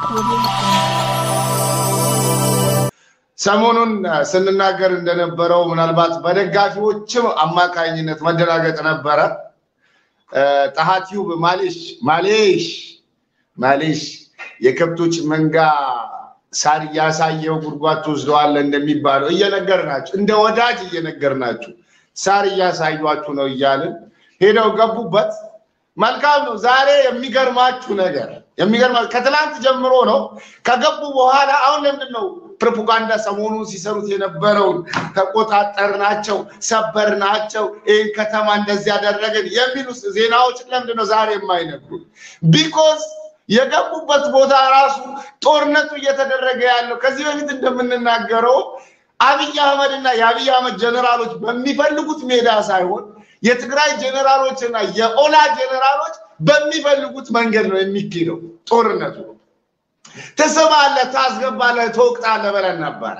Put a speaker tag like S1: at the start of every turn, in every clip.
S1: ሰሞኑን ስንናገር እንደነበረው ምናልባት በደጋፊዎችም አማካኝነት መደናገጥ ነበረ። ጣሃቲዩብ ማሌሽ ማሌሽ ማሌሽ የከብቶች መንጋ ሳር እያሳየው ጉድጓድ ትወስደዋለህ እንደሚባለው እየነገርናችሁ እንደ ወዳጅ እየነገርናችሁ ሳር እያሳዩችሁ ነው እያልን ሄደው ገቡበት። መልካም ነው። ዛሬ የሚገርማችሁ ነገር የሚገርማችሁ ከትላንት ጀምሮ ነው ከገቡ በኋላ አሁን ለምንድን ነው ፕሮፓጋንዳ ሰሞኑን ሲሰሩት የነበረውን ተቆጣጠር ናቸው ሰበር ናቸው ይህን ከተማ እንደዚህ ያደረግን የሚሉ ዜናዎች ለምንድን ነው ዛሬ የማይነግሩት? ቢኮዝ የገቡበት ቦታ ራሱ ጦርነቱ እየተደረገ ያለው ከዚህ በፊት እንደምንናገረው አብይ አህመድ እና የአብይ አህመድ ጀኔራሎች በሚፈልጉት ሜዳ ሳይሆን የትግራይ ጀኔራሎች እና የኦላ ጀኔራሎች በሚፈልጉት መንገድ ነው የሚካሄደው ጦርነቱ። ትስባለህ፣ ታስገባለህ፣ ትወቅጣለህ ብለን ነበረ።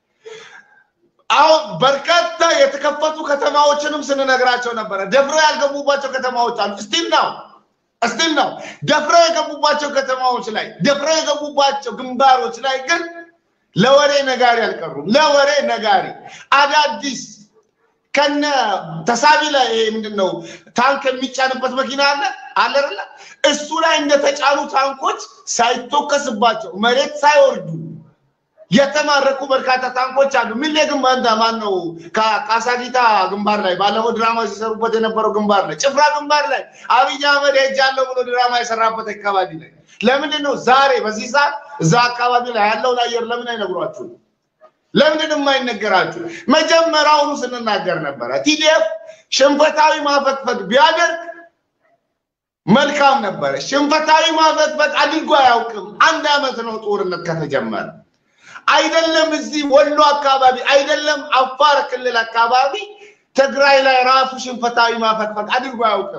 S1: አሁን በርካታ የተከፈቱ ከተማዎችንም ስንነግራቸው ነበረ። ደፍረው ያልገቡባቸው ከተማዎች አሉ። ስቲል ነው ስቲል ነው ደፍረው የገቡባቸው ከተማዎች ላይ ደፍረው የገቡባቸው ግንባሮች ላይ ግን ለወሬ ነጋሪ አልቀሩም። ለወሬ ነጋሪ አዳዲስ ከነ ተሳቢ ላይ ይሄ ምንድን ነው ታንክ የሚጫንበት መኪና አለ አለ አይደለ? እሱ ላይ እንደተጫኑ ታንኮች ሳይተኮስባቸው መሬት ሳይወርዱ የተማረኩ በርካታ ታንኮች አሉ። ሚሌ ግንባር ማን ነው? ካሳጊታ ግንባር ላይ ባለፈው ድራማ ሲሰሩበት የነበረው ግንባር ላይ ጭፍራ ግንባር ላይ አብይ አህመድ ሄጃለሁ ብሎ ድራማ የሰራበት አካባቢ ላይ ለምንድን ነው ዛሬ በዚህ ሰዓት እዛ አካባቢ ላይ ያለውን አየር ለምን አይነግሯችሁ? ለምንድን የማይነገራችሁ? መጀመሪያውኑ ስንናገር ነበረ። ቲዲኤፍ ሽንፈታዊ ማፈግፈግ ቢያደርግ መልካም ነበረ። ሽንፈታዊ ማፈግፈግ አድርጎ አያውቅም። አንድ ዓመት ነው ጦርነት ከተጀመረ። አይደለም እዚህ ወሎ አካባቢ አይደለም አፋር ክልል አካባቢ ትግራይ ላይ ራሱ ሽንፈታዊ ማፈግፈግ አድርጎ አያውቅም።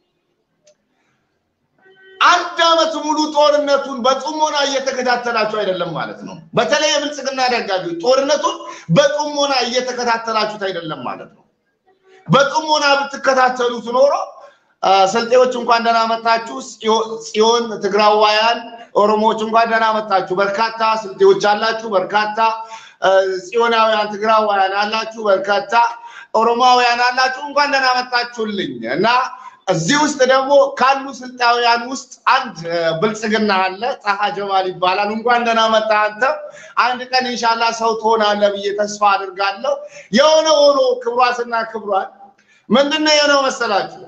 S1: አንድ ዓመት ሙሉ ጦርነቱን በጥሞና እየተከታተላችሁ አይደለም ማለት ነው። በተለይ የብልጽግና ደጋፊዎች ጦርነቱን በጥሞና እየተከታተላችሁት አይደለም ማለት ነው። በጥሞና ብትከታተሉት ኖሮ ስልጤዎች እንኳን ደህና መጣችሁ፣ ጽዮን ትግራዋያን ኦሮሞዎች እንኳን ደህና መጣችሁ። በርካታ ስልጤዎች አላችሁ፣ በርካታ ጽዮናውያን ትግራዋያን አላችሁ፣ በርካታ ኦሮሞውያን አላችሁ። እንኳን ደህና መጣችሁልኝ እና እዚህ ውስጥ ደግሞ ካሉ ስልጣውያን ውስጥ አንድ ብልጽግና አለ፣ ጣሃ ጀማል ይባላል። እንኳን ደህና መጣ አንተ። አንድ ቀን ኢንሻላ ሰው ትሆናለህ ብዬ ተስፋ አድርጋለሁ። የሆነ ሆኖ ክብሯትና ክብሯን ምንድነው የሆነው መሰላችሁ?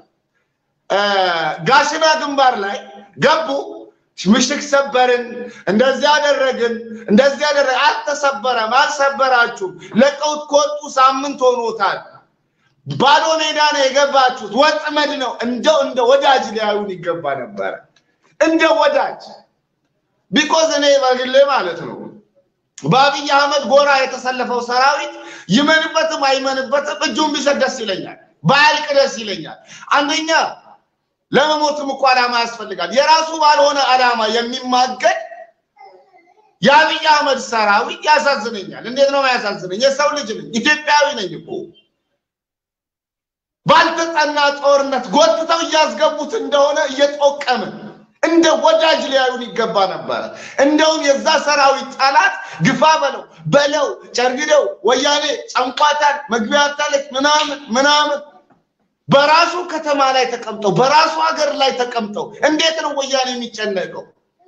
S1: ጋሽና ግንባር ላይ ገቡ። ምሽግ ሰበርን፣ እንደዚህ አደረግን፣ እንደዚህ አደረግ። አልተሰበረም፣ አልሰበራችሁም። ለቀውት ከወጡ ሳምንት ሆኖታል። ባዶ ሜዳ ነው የገባችሁት። ወጥመድ ነው። እንደው እንደ ወዳጅ ሊያዩን ይገባ ነበረ፣ እንደ ወዳጅ ቢኮዝ እኔ በግሌ ማለት ነው በአብይ አህመድ ጎራ የተሰለፈው ሰራዊት ይመንበትም አይመንበትም እጁን ቢሰጥ ደስ ይለኛል፣ ባያልቅ ደስ ይለኛል። አንደኛ ለመሞትም እኮ ዓላማ ያስፈልጋል። የራሱ ባልሆነ ዓላማ የሚማገድ የአብይ አህመድ ሰራዊት ያሳዝነኛል። እንዴት ነው ያሳዝነኝ? የሰው ልጅ ነኝ፣ ኢትዮጵያዊ ነኝ እኮ ባልተጠና ጦርነት ጎትተው እያስገቡት እንደሆነ እየጠቀምን እንደ ወዳጅ ሊያዩን ይገባ ነበረ። እንደውም የዛ ሰራዊት ጠላት ግፋ በለው በለው ጨርግደው ወያኔ ጨንቋታል መግቢያ አታለች ምናምን ምናምን በራሱ ከተማ ላይ ተቀምጠው በራሱ ሀገር ላይ ተቀምጠው እንዴት ነው ወያኔ የሚጨነቀው?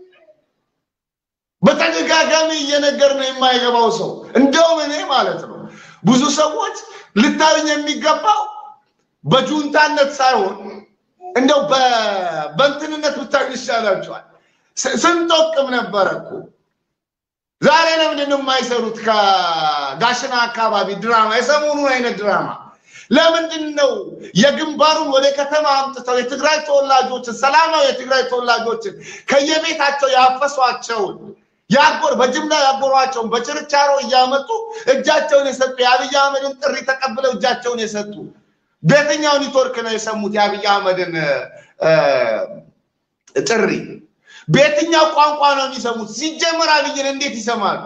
S1: በተደጋጋሚ እየነገር ነው የማይገባው ሰው። እንደውም እኔ ማለት ነው ብዙ ሰዎች ልታዩኝ የሚገባው በጁንታነት ሳይሆን እንደው በእንትንነት ብታዩ ይሻላቸዋል። ስንጠቅም ነበረ እኮ ዛሬ ለምንድን ነው የማይሰሩት? ከጋሽና አካባቢ ድራማ የሰሞኑን አይነት ድራማ ለምንድን ነው የግንባሩን ወደ ከተማ አምጥተው የትግራይ ተወላጆችን ሰላማዊ የትግራይ ተወላጆችን ከየቤታቸው ያፈሷቸውን ያጎር በጅምላ ያጎሯቸውን በችርቻሮ እያመጡ እጃቸውን የሰጡ የአብይ አህመድን ጥሪ ተቀብለው እጃቸውን የሰጡ በየትኛው ኔትወርክ ነው የሰሙት የአብይ አህመድን ጥሪ? በየትኛው ቋንቋ ነው የሚሰሙት? ሲጀመር አብይን እንዴት ይሰማሉ?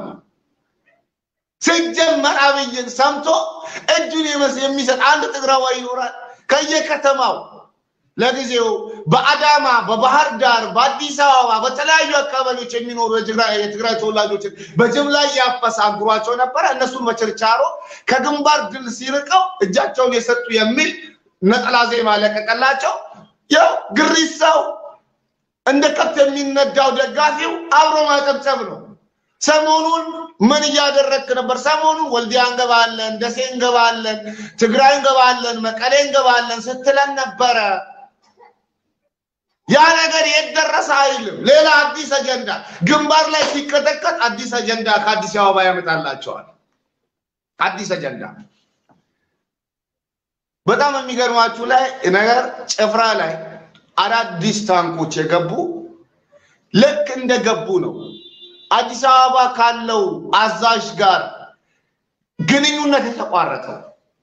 S1: ሲጀመር አብይን ሰምቶ እጁን የሚሰጥ አንድ ትግራዋይ ይኖራል? ከየከተማው ለጊዜው በአዳማ፣ በባህር ዳር፣ በአዲስ አበባ በተለያዩ አካባቢዎች የሚኖሩ የትግራይ ተወላጆችን በጅምላ እያፈሰ አጉሯቸው ነበረ። እነሱን በችርቻሮ ከግንባር ድል ሲርቀው እጃቸውን የሰጡ የሚል ነጠላ ዜማ ለቀቀላቸው። ያው ግሪሳው እንደ ከብት የሚነዳው ደጋፊው አብሮ ማጨብጨብ ነው። ሰሞኑን ምን እያደረግክ ነበር? ሰሞኑን ወልዲያ እንገባለን፣ ደሴ እንገባለን፣ ትግራይ እንገባለን፣ መቀሌ እንገባለን ስትለን ነበረ። ያ ነገር የት ደረሰ አይልም። ሌላ አዲስ አጀንዳ ግንባር ላይ ሲቀጠቀጥ አዲስ አጀንዳ ከአዲስ አበባ ያመጣላቸዋል። አዲስ አጀንዳ በጣም የሚገርማችሁ ላይ ነገር ጭፍራ ላይ አዳዲስ ታንኮች የገቡ ልክ እንደገቡ ነው አዲስ አበባ ካለው አዛዥ ጋር ግንኙነት የተቋረጠው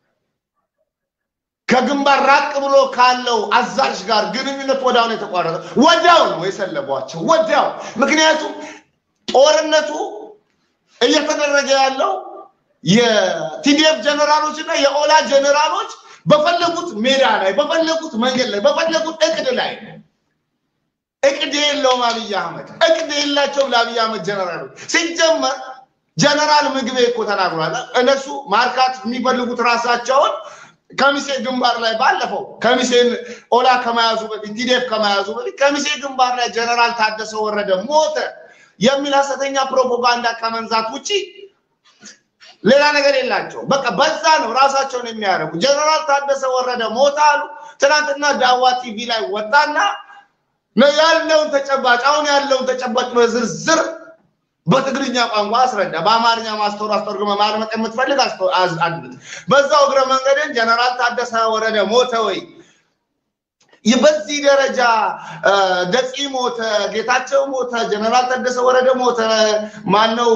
S1: ከግንባር ራቅ ብሎ ካለው አዛዥ ጋር ግንኙነት ወዲያው ነው የተቋረጠው። ወዲያው ነው የሰለቧቸው፣ ወዲያው። ምክንያቱም ጦርነቱ እየተደረገ ያለው የቲዲኤፍ ጀነራሎች እና የኦላ ጀነራሎች በፈለጉት ሜዳ ላይ በፈለጉት መንገድ ላይ በፈለጉት እቅድ ላይ እቅድ የለውም አብይ አህመድ። እቅድ የላቸውም ለአብይ አህመድ ጀነራሎች። ሲጀመር ጀነራል ምግቤ እኮ ተናግሯል። እነሱ ማርካት የሚፈልጉት ራሳቸውን ከሚሴ ግንባር ላይ ባለፈው ከሚሴን ኦላ ከመያዙ በፊት ቲዲኤፍ ከመያዙ በፊት ከሚሴ ግንባር ላይ ጀነራል ታደሰ ወረደ ሞተ የሚል ሀሰተኛ ፕሮፓጋንዳ ከመንዛት ውጪ ሌላ ነገር የላቸው። በቃ በዛ ነው ራሳቸውን የሚያደርጉ። ጀነራል ታደሰ ወረደ ሞተ አሉ። ትናንትና ዳዋ ቲቪ ላይ ወጣና ያለውን ተጨባጭ አሁን ያለውን ተጨባጭ በዝርዝር በትግርኛ ቋንቋ አስረዳ። በአማርኛ ማስተወር አስተርጉመ ማድመጥ የምትፈልግ አድምጥ። በዛው እግረ መንገድን ጀነራል ታደሰ ወረደ ሞተ ወይ በዚህ ደረጃ ደፂ ሞተ፣ ጌታቸው ሞተ፣ ጀነራል ታደሰ ወረደ ሞተ፣ ማነው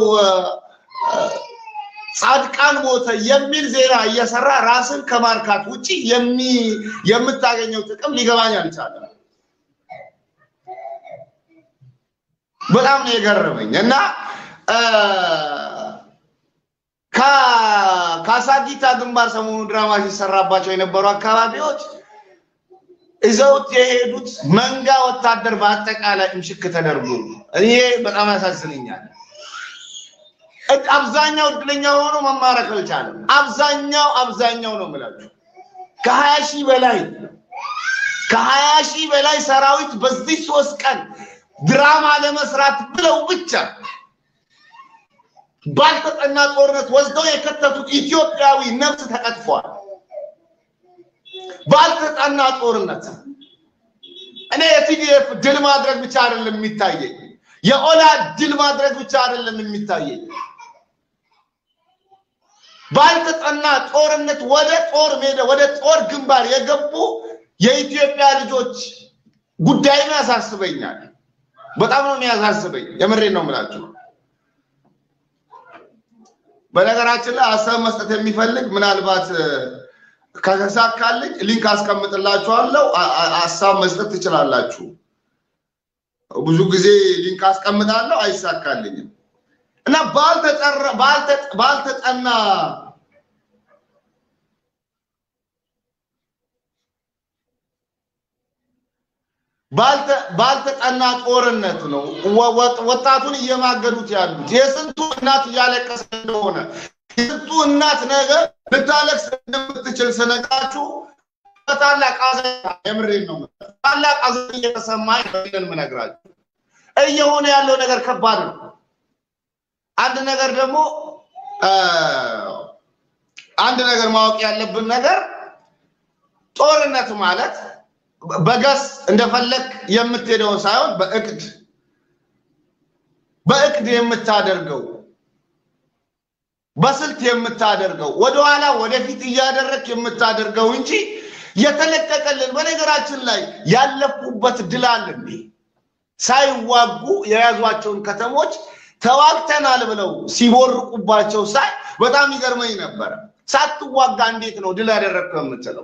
S1: ጻድቃን ሞተ የሚል ዜና እየሰራ ራስን ከማርካት ውጪ የምታገኘው ጥቅም ሊገባኝ አልቻለም። በጣም ነው የገረመኝ እና ከአሳጊታ ግንባር ሰሞኑ ድራማ ሲሰራባቸው የነበሩ አካባቢዎች ይዘውት የሄዱት መንጋ ወታደር በአጠቃላይ እምሽክ ተደርጎ ይሄ በጣም ያሳዝነኛል። አብዛኛው እድለኛ ሆኖ መማረክ አልቻለም። አብዛኛው አብዛኛው ነው የምላችሁ ከሀያ ሺህ በላይ ከሀያ ሺህ በላይ ሰራዊት በዚህ ሶስት ቀን ድራማ ለመስራት ብለው ብቻ ባልተጠና ጦርነት ወስደው የከተቱት ኢትዮጵያዊ ነፍስ ተቀጥፏል። ባልተጠና ጦርነት እኔ የቲዲኤፍ ድል ማድረግ ብቻ አይደለም የሚታየኝ፣ የኦላ ድል ማድረግ ብቻ አይደለም የሚታየኝ። ባልተጠና ጦርነት ወደ ጦር ሜዳ ወደ ጦር ግንባር የገቡ የኢትዮጵያ ልጆች ጉዳይም ያሳስበኛል። በጣም ነው የሚያሳስበኝ። የምሬን ነው የምላችሁ። በነገራችን ላይ ሀሳብ መስጠት የሚፈልግ ምናልባት ከተሳካልኝ ሊንክ አስቀምጥላችኋለሁ። ሀሳብ መስጠት ትችላላችሁ። ብዙ ጊዜ ሊንክ አስቀምጣለሁ፣ አይሳካልኝም እና ባልተጠና ባልተጠና ጦርነት ነው ወጣቱን እየማገዱት ያሉት። የስንቱ እናት እያለቀሰ እንደሆነ የስንቱ እናት ነገር ልታለቅስ እንደምትችል ስነግራችሁ በታላቅ ሐዘን የምሬን ነው ታላቅ ሐዘን እየተሰማኝ ነው የምነግራችሁ። እየሆነ ያለው ነገር ከባድ ነው። አንድ ነገር ደግሞ አንድ ነገር ማወቅ ያለብን ነገር ጦርነት ማለት በገስ እንደፈለግ የምትሄደው ሳይሆን በእቅድ በእቅድ የምታደርገው በስልት የምታደርገው ወደኋላ ወደፊት እያደረግ የምታደርገው እንጂ የተለቀቀልን በነገራችን ላይ ያለፉበት ድል አለ እንዴ ሳይዋጉ የያዟቸውን ከተሞች ተዋግተናል ብለው ሲቦርቁባቸው ሳይ በጣም ይገርመኝ ነበረ። ሳትዋጋ እንዴት ነው ድል ያደረግከው የምትለው?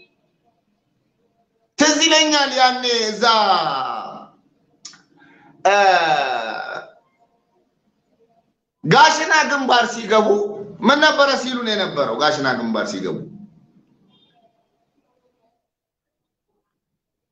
S1: ትዝ ይለኛል ያኔ እዛ ጋሽና ግንባር ሲገቡ ምን ነበረ ሲሉን የነበረው? ጋሽና ግንባር ሲገቡ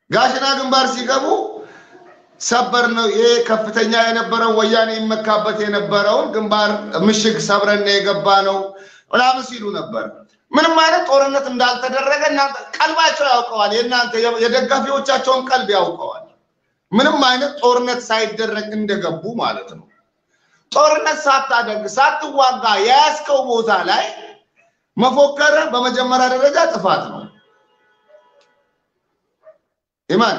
S1: ጋሽና ግንባር ሲገቡ ሰበር ነው ይሄ ከፍተኛ የነበረው ወያኔ ይመካበት የነበረውን ግንባር ምሽግ ሰብረን የገባ ነው ምናምን ሲሉ ነበር። ምንም አይነት ጦርነት እንዳልተደረገ እናንተ ቀልባቸው ያውቀዋል። የእናንተ የደጋፊዎቻቸውን ቀልብ ያውቀዋል። ምንም አይነት ጦርነት ሳይደረግ እንደገቡ ማለት ነው። ጦርነት ሳታደርግ ሳትዋጋ የያዝከው ቦታ ላይ መፎከር በመጀመሪያ ደረጃ ጥፋት ነው። ኢማን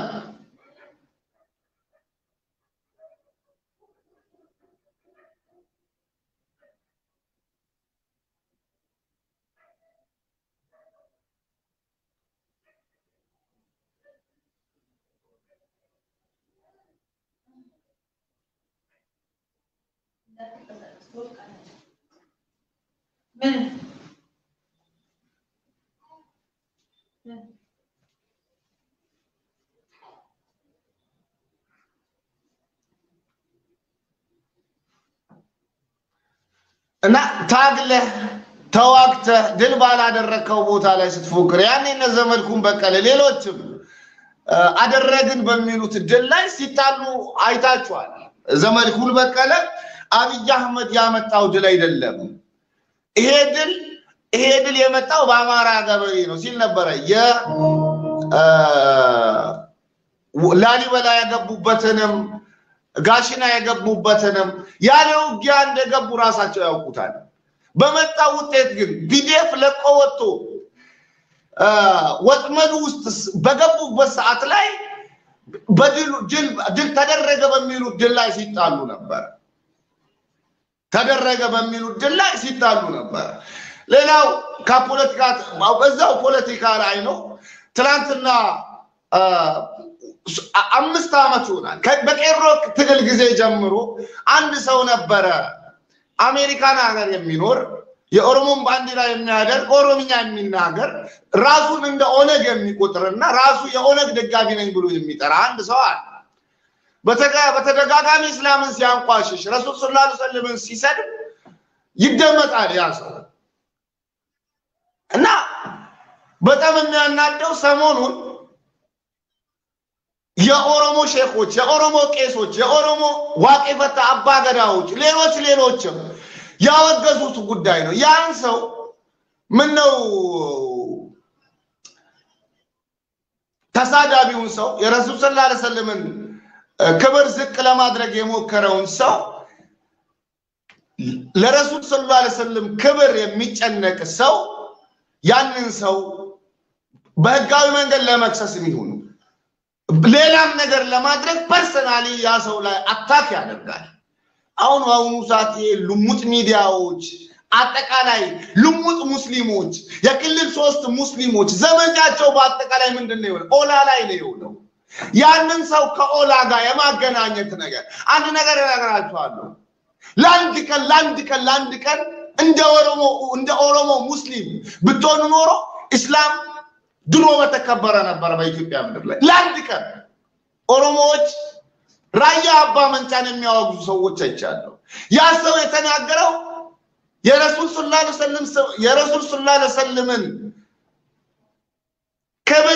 S2: ምን
S1: እና ታግለህ ተዋግተህ ድል ባላደረግከው ቦታ ላይ ስትፎክር ያኔ እነ ዘመድኩን በቀለ ሌሎችም አደረግን በሚሉት ድል ላይ ሲጣሉ አይታችኋል። ዘመድኩን በቀለ አብይ አህመድ ያመጣው ድል አይደለም። ይሄ ድል ይሄ ድል የመጣው በአማራ ገበሬ ነው ሲል ነበረ። የላሊበላ የገቡበትንም ጋሽና የገቡበትንም ያለ ውጊያ እንደገቡ ራሳቸው ያውቁታል። በመጣው ውጤት ግን ፒዲኤፍ ለቆ ወጥቶ ወጥመዱ ውስጥ በገቡበት ሰዓት ላይ ድል ተደረገ በሚሉት ድል ላይ ሲጣሉ ነበር። ተደረገ በሚሉት ድል ላይ ሲጣሉ ነበር። ሌላው ከፖለቲካ በዛው ፖለቲካ ላይ ነው። ትናንትና አምስት ዓመት ይሆናል በቄሮ ትግል ጊዜ ጀምሮ አንድ ሰው ነበረ አሜሪካን ሀገር የሚኖር የኦሮሞን ባንዲራ የሚያደርግ ኦሮምኛ የሚናገር ራሱን እንደ ኦነግ የሚቆጥርና ራሱ የኦነግ ደጋፊ ነኝ ብሎ የሚጠራ አንድ ሰው አለ። በተደጋጋሚ እስላምን ሲያንቋሽሽ ረሱል ሰለላሁ ዐለይሂ ወሰለም ሲሰድብ ይደመጣል ያ ሰው እና በጣም የሚያናደው ሰሞኑን የኦሮሞ ሼኮች፣ የኦሮሞ ቄሶች፣ የኦሮሞ ዋቄ ፈታ አባገዳዎች፣ ሌሎች ሌሎችም ያወገዙት ጉዳይ ነው። ያን ሰው ምን ነው ተሳዳቢውን ሰው የረሱል ሰለላሁ ዐለይሂ ወሰለምን ክብር ዝቅ ለማድረግ የሞከረውን ሰው ለረሱል ሰለላሁ ዐለይሂ ወሰለም ክብር የሚጨነቅ ሰው ያንን ሰው በህጋዊ መንገድ ለመክሰስ የሚሆኑ ሌላም ነገር ለማድረግ ፐርሰናሊ ያ ሰው ላይ አታክ ያደርጋል። አሁን በአሁኑ ሰዓት ልሙጥ ሚዲያዎች አጠቃላይ ልሙጥ ሙስሊሞች የክልል ሶስት ሙስሊሞች ዘመቻቸው በአጠቃላይ ምንድን ነው የሆነ ኦላ ላይ ነው የሆነው። ያንን ሰው ከኦላ ጋር የማገናኘት ነገር አንድ ነገር እነግራችኋለሁ። ለአንድ ቀን ለአንድ ቀን ለአንድ ቀን እንደ ኦሮሞ እንደ ኦሮሞ ሙስሊም ብትሆኑ ኖሮ እስላም ድሮ በተከበረ ነበረ በኢትዮጵያ ምድር ላይ ለአንድ ቀን ኦሮሞዎች ራያ አባ መንጫን የሚያወግዙ ሰዎች አይቻለሁ። ያ ሰው የተናገረው የረሱል ሰለላሁ ዐለይሂ ወሰለም የረሱል ሰለላሁ ዐለይሂ ወሰለምን ክብር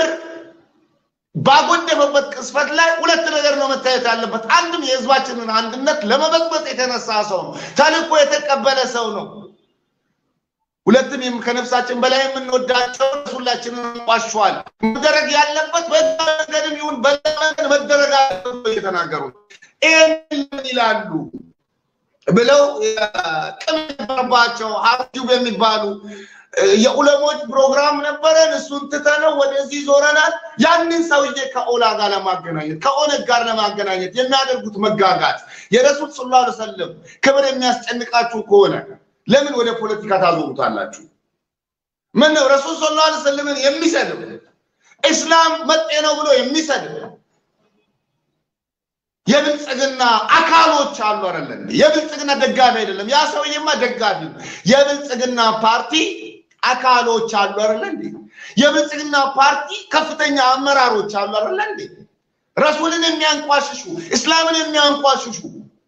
S1: ባጎደፈበት ቅስፈት ላይ ሁለት ነገር ነው መታየት ያለበት። አንድም የህዝባችንን አንድነት ለመበጥበጥ የተነሳ ሰው ነው፣ ተልእኮ የተቀበለ ሰው ነው። ሁለትም ከነፍሳችን በላይ የምንወዳቸው ረሱላችንን ዋሸዋል። መደረግ ያለበት በዛ መንገድም ይሁን በዛ መንገድ መደረግ አለበት እየተናገሩ ይህን ይላሉ ብለው ቅም ነበረባቸው። ሀብቲው የሚባሉ የኡለሞች ፕሮግራም ነበረን፣ እሱን ትተነው ወደዚህ ዞረናል። ያንን ሰውዬ ከኦላ ጋር ለማገናኘት ከኦነግ ጋር ለማገናኘት የሚያደርጉት መጋጋት የረሱል ሰለላሁ ዐለይሂ ወሰለም ክብር የሚያስጨንቃችሁ ከሆነ ለምን ወደ ፖለቲካ ታዞሩታላችሁ? ምን ነው ረሱል ሰለላሁ ዐለይሂ ወሰለምን የሚሰድብ እስላም መጤ ነው ብሎ የሚሰድብ የብልጽግና አካሎች አሉ አይደለም? የብልጽግና ደጋፊ አይደለም። ያ ሰውዬማ ደጋፊ ነው። የብልጽግና ፓርቲ አካሎች አሉ አይደለ እንዴ? የብልጽግና ፓርቲ ከፍተኛ አመራሮች አሉ አይደለ እንዴ? ረሱልን የሚያንቋሽሹ እስላምን የሚያንቋሽሹ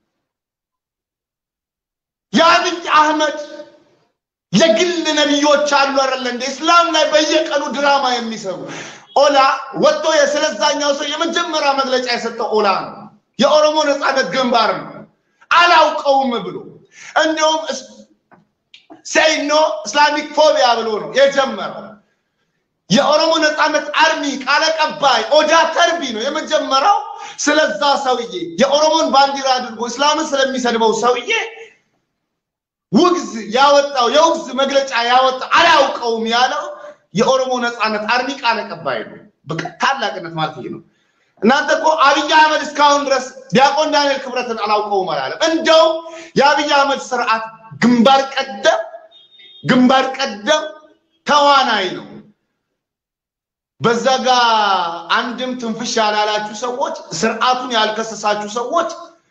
S1: የአብይ አህመድ የግል ነቢዮች አሉ አይደለ እንዴ? እስላም ላይ በየቀኑ ድራማ የሚሰሩ ኦላ ወጥቶ ስለዛኛው ሰው የመጀመሪያ መግለጫ የሰጠው ኦላ ነው። የኦሮሞ ነፃነት ግንባር ነው። አላውቀውም ብሎ እንዲሁም ሴይኖ እስላሚክ ፎቢያ ብሎ ነው የጀመረው። የኦሮሞ ነፃነት አርሚ ቃል አቀባይ ኦዳ ተርቢ ነው የመጀመሪያው። ስለዛ ሰውዬ የኦሮሞን ባንዲራ አድርጎ እስላምን ስለሚሰድበው ሰውዬ ውግዝ ያወጣው የውግዝ መግለጫ ያወጣው አላውቀውም ያለው የኦሮሞ ነፃነት አርሚ ቃል አቀባይ ነው። በቃ ታላቅነት ማለት ይሄ ነው። እናንተ እኮ አብይ አህመድ እስካሁን ድረስ ዲያቆን ዳንኤል ክብረትን አላውቀውም አላለም። እንደው የአብይ አህመድ ስርዓት ግንባር ቀደም ግንባር ቀደም ተዋናይ ነው። በዛ ጋ አንድም ትንፍሽ ያላላችሁ ሰዎች፣ ስርዓቱን ያልከሰሳችሁ ሰዎች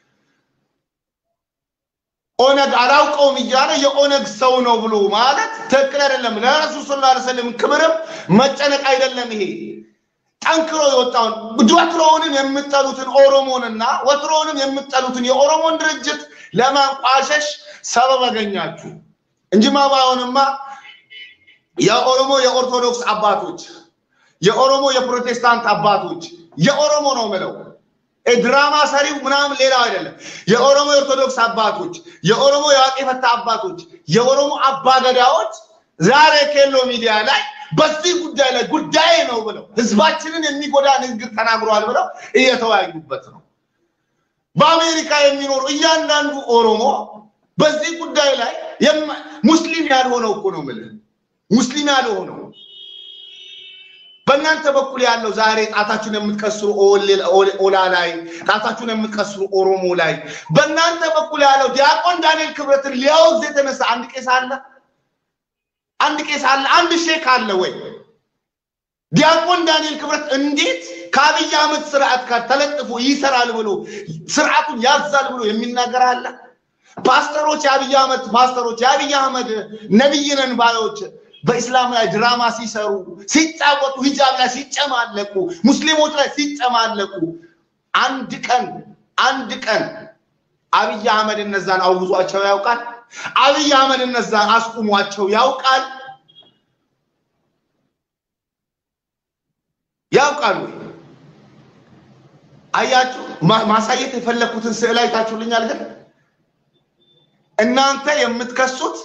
S1: ኦነግ አላውቀውም እያለ የኦነግ ሰው ነው ብሎ ማለት ትክክል አይደለም። ለረሱል ሰለላሁ ዐለይሂ ወሰለም ክብርም መጨነቅ አይደለም ይሄ ጠንክሮ የወጣውን ወትሮውንም የምጠሉትን ኦሮሞንና ወትሮውንም የምጠሉትን የኦሮሞን ድርጅት ለማንቋሸሽ ሰበብ አገኛችሁ እንጂማ ባይሆንማ የኦሮሞ የኦርቶዶክስ አባቶች፣ የኦሮሞ የፕሮቴስታንት አባቶች፣ የኦሮሞ ነው ምለው ድራማ ሰሪው ምናምን ሌላው አይደለም። የኦሮሞ የኦርቶዶክስ አባቶች፣ የኦሮሞ የዋቄ ፈታ አባቶች፣ የኦሮሞ አባገዳዎች ዛሬ ኬሎ ሚዲያ ላይ በዚህ ጉዳይ ላይ ጉዳይ ነው ብለው ህዝባችንን የሚጎዳ ንግግር ተናግሯል ብለው እየተወያዩበት ነው። በአሜሪካ የሚኖሩ እያንዳንዱ ኦሮሞ በዚህ ጉዳይ ላይ ሙስሊም ያልሆነው እኮ ነው የምልህ ሙስሊም ያልሆነው በእናንተ በኩል ያለው ዛሬ ጣታችሁን የምትቀስሩ ኦላ ላይ ጣታችሁን የምትቀስሩ ኦሮሞ ላይ በእናንተ በኩል ያለው ዲያቆን ዳንኤል ክብረትን ሊያወግዝ የተነሳ አንድ ቄስ አለ? አንድ ቄስ አለ? አንድ ሼክ አለ ወይ? ዲያቆን ዳንኤል ክብረት እንዴት ከአብይ አህመድ ስርዓት ጋር ተለጥፎ ይሰራል ብሎ ስርዓቱን ያዛል ብሎ የሚናገር አለ? ፓስተሮች የአብይ አህመድ ፓስተሮች የአብይ አህመድ ነቢይ ነን ባዮች በኢስላም ላይ ድራማ ሲሰሩ ሲጫወቱ ሂጃብ ላይ ሲጨማለቁ ሙስሊሞች ላይ ሲጨማለቁ አንድ ቀን አንድ ቀን አብይ አህመድ እነዛን አውግዟቸው ያውቃል? አብይ አህመድ እነዛን አስቁሟቸው ያውቃል? ያውቃል ወይ? አያችሁ፣ ማሳየት የፈለኩትን ስዕል አይታችሁልኛል። ግን እናንተ የምትከሱት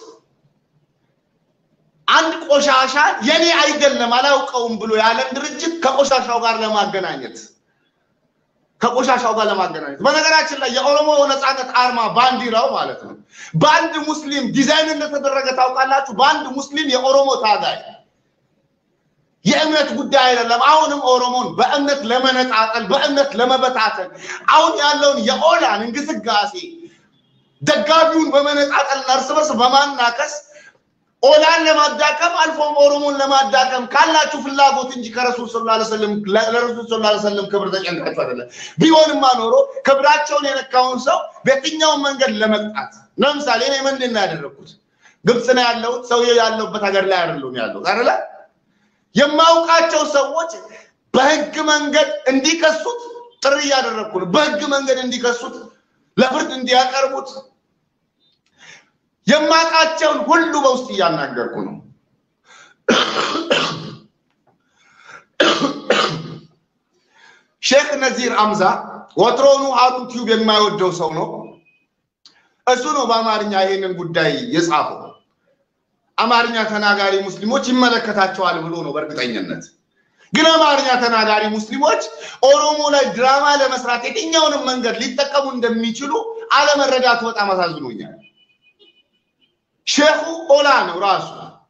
S1: አንድ ቆሻሻ የኔ አይደለም አላውቀውም ብሎ ያለን ድርጅት ከቆሻሻው ጋር ለማገናኘት ከቆሻሻው ጋር ለማገናኘት። በነገራችን ላይ የኦሮሞ ነፃነት አርማ ባንዲራው ማለት ነው በአንድ ሙስሊም ዲዛይን እንደተደረገ ታውቃላችሁ። በአንድ ሙስሊም የኦሮሞ ታጋይ የእምነት ጉዳይ አይደለም። አሁንም ኦሮሞን በእምነት ለመነጣጠል በእምነት ለመበታተን አሁን ያለውን የኦላን እንቅስቃሴ ደጋፊውን በመነጣጠልና እርስ በርስ በማናከስ ኦላን ለማዳከም አልፎም ኦሮሞን ለማዳከም ካላችሁ ፍላጎት እንጂ ከረሱል ሰለላሁ ዐለይሂ ወሰለም ለረሱል ሰለላሁ ዐለይሂ ወሰለም ክብር ተጨንቃችሁ አይደለም። ቢሆንማ ኖሮ ክብራቸውን የነካውን ሰው በየትኛውም መንገድ ለመቅጣት ለምሳሌ እኔ ምንድን ነው ያደረግኩት? ግብፅ ነው ያለሁት። ሰውዬው ያለሁበት ሀገር ላይ አይደለም ያለሁት አይደለ? የማውቃቸው ሰዎች በህግ መንገድ እንዲከሱት ጥሪ እያደረግኩ ነው። በህግ መንገድ እንዲከሱት፣ ለፍርድ እንዲያቀርቡት የማውቃቸውን ሁሉ በውስጥ እያናገርኩ ነው። ሼክ ነዚር አምዛ ወትሮኑ ሀሩን ቲዩብ የማይወደው ሰው ነው። እሱ ነው በአማርኛ ይሄንን ጉዳይ የጻፈው። አማርኛ ተናጋሪ ሙስሊሞች ይመለከታቸዋል ብሎ ነው በእርግጠኝነት። ግን አማርኛ ተናጋሪ ሙስሊሞች ኦሮሞ ላይ ድራማ ለመስራት የትኛውንም መንገድ ሊጠቀሙ እንደሚችሉ አለመረዳቱ በጣም አሳዝኖኛል። ሼኹ ኦላ ነው ራሱ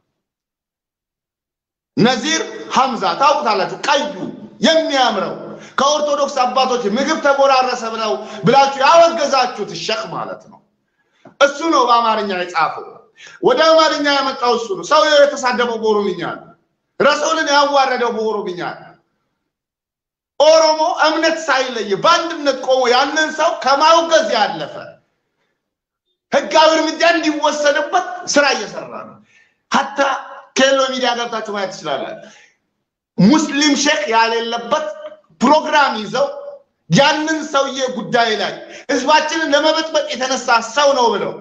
S1: ነዚር ሐምዛ ታውቁታላችሁ። ቀዩ የሚያምረው ከኦርቶዶክስ አባቶች ምግብ ተጎራረሰ ብለው ብላችሁ ያወገዛችሁት ሸክ ማለት ነው። እሱ ነው በአማርኛ የጻፈው። ወደ አማርኛ ያመጣው እሱ ነው። ሰውየው የተሳደበው በኦሮምኛ ነው። ረሱልን ያዋረደው በኦሮምኛ ነው። ኦሮሞ እምነት ሳይለይ በአንድነት ቆሞ ያንን ሰው ከማውገዝ ያለፈ ህጋዊ እርምጃ እንዲወሰድበት ስራ እየሰራ ነው። ሀታ ኬሎ ሚዲያ ገብታችሁ ማየት ትችላላችሁ። ሙስሊም ሼክ ያሌለበት ፕሮግራም ይዘው ያንን ሰውዬ ጉዳይ ላይ ህዝባችንን ለመበጥበጥ የተነሳ ሰው ነው ብለው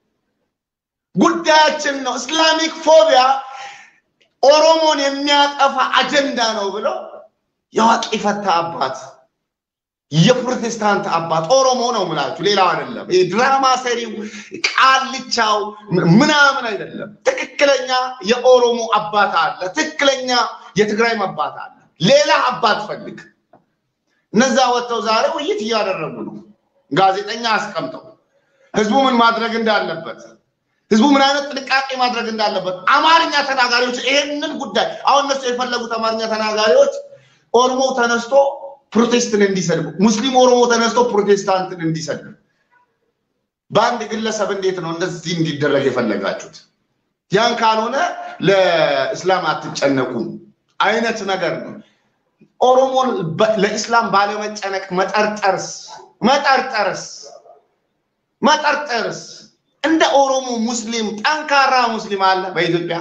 S1: ጉዳያችን ነው እስላሚክ ፎቢያ ኦሮሞን የሚያጠፋ አጀንዳ ነው ብለው የዋቂ ፈታ አባት የፕሮቴስታንት አባት ኦሮሞ ነው ምላችሁ፣ ሌላው አይደለም። ይሄ ድራማ ሰሪው ቃልቻው ምናምን አይደለም። ትክክለኛ የኦሮሞ አባት አለ። ትክክለኛ የትግራይም አባት አለ። ሌላ አባት ፈልግ። እነዛ ወጥተው ዛሬ ውይይት እያደረጉ ነው። ጋዜጠኛ አስቀምጠው ህዝቡ ምን ማድረግ እንዳለበት ህዝቡ ምን አይነት ጥንቃቄ ማድረግ እንዳለበት አማርኛ ተናጋሪዎች ይሄንን ጉዳይ አሁን እነሱ የፈለጉት አማርኛ ተናጋሪዎች ኦሮሞ ተነስቶ ፕሮቴስትን እንዲሰድቡ፣ ሙስሊም ኦሮሞ ተነስቶ ፕሮቴስታንትን እንዲሰድቡ። በአንድ ግለሰብ እንዴት ነው እንደዚህ እንዲደረግ የፈለጋችሁት? ያን ካልሆነ ለእስላም አትጨነቁም አይነት ነገር ነው። ኦሮሞን ለኢስላም ባለመጨነቅ መጠርጠርስ መጠርጠርስ መጠርጠርስ እንደ ኦሮሞ ሙስሊም ጠንካራ ሙስሊም አለ በኢትዮጵያ?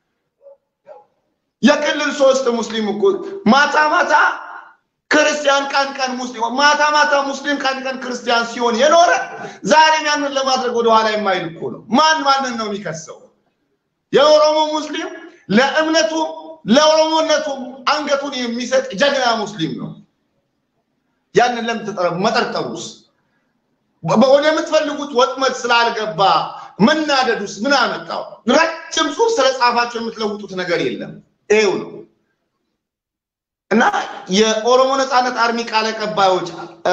S1: የክልል ሶስት ሙስሊም እኮ ማታ ማታ ክርስቲያን ቀን ቀን ሙስሊም ማታ ማታ ሙስሊም ቀን ቀን ክርስቲያን ሲሆን የኖረ ዛሬም ያንን ለማድረግ ወደኋላ የማይል እኮ ነው። ማን ማንን ነው የሚከሰው? የኦሮሞ ሙስሊም ለእምነቱም ለኦሮሞነቱም አንገቱን የሚሰጥ ጀግና ሙስሊም ነው። ያንን ለምን መጠርጠሩስ? ወደምትፈልጉት ወጥመድ ስላልገባ መናደዱስ ምን አመጣው? ረጅም ጽሑፍ ስለጻፋቸው የምትለውጡት ነገር የለም። ይሄው ነው እና የኦሮሞ ነፃነት አርሚ ቃል አቀባዮች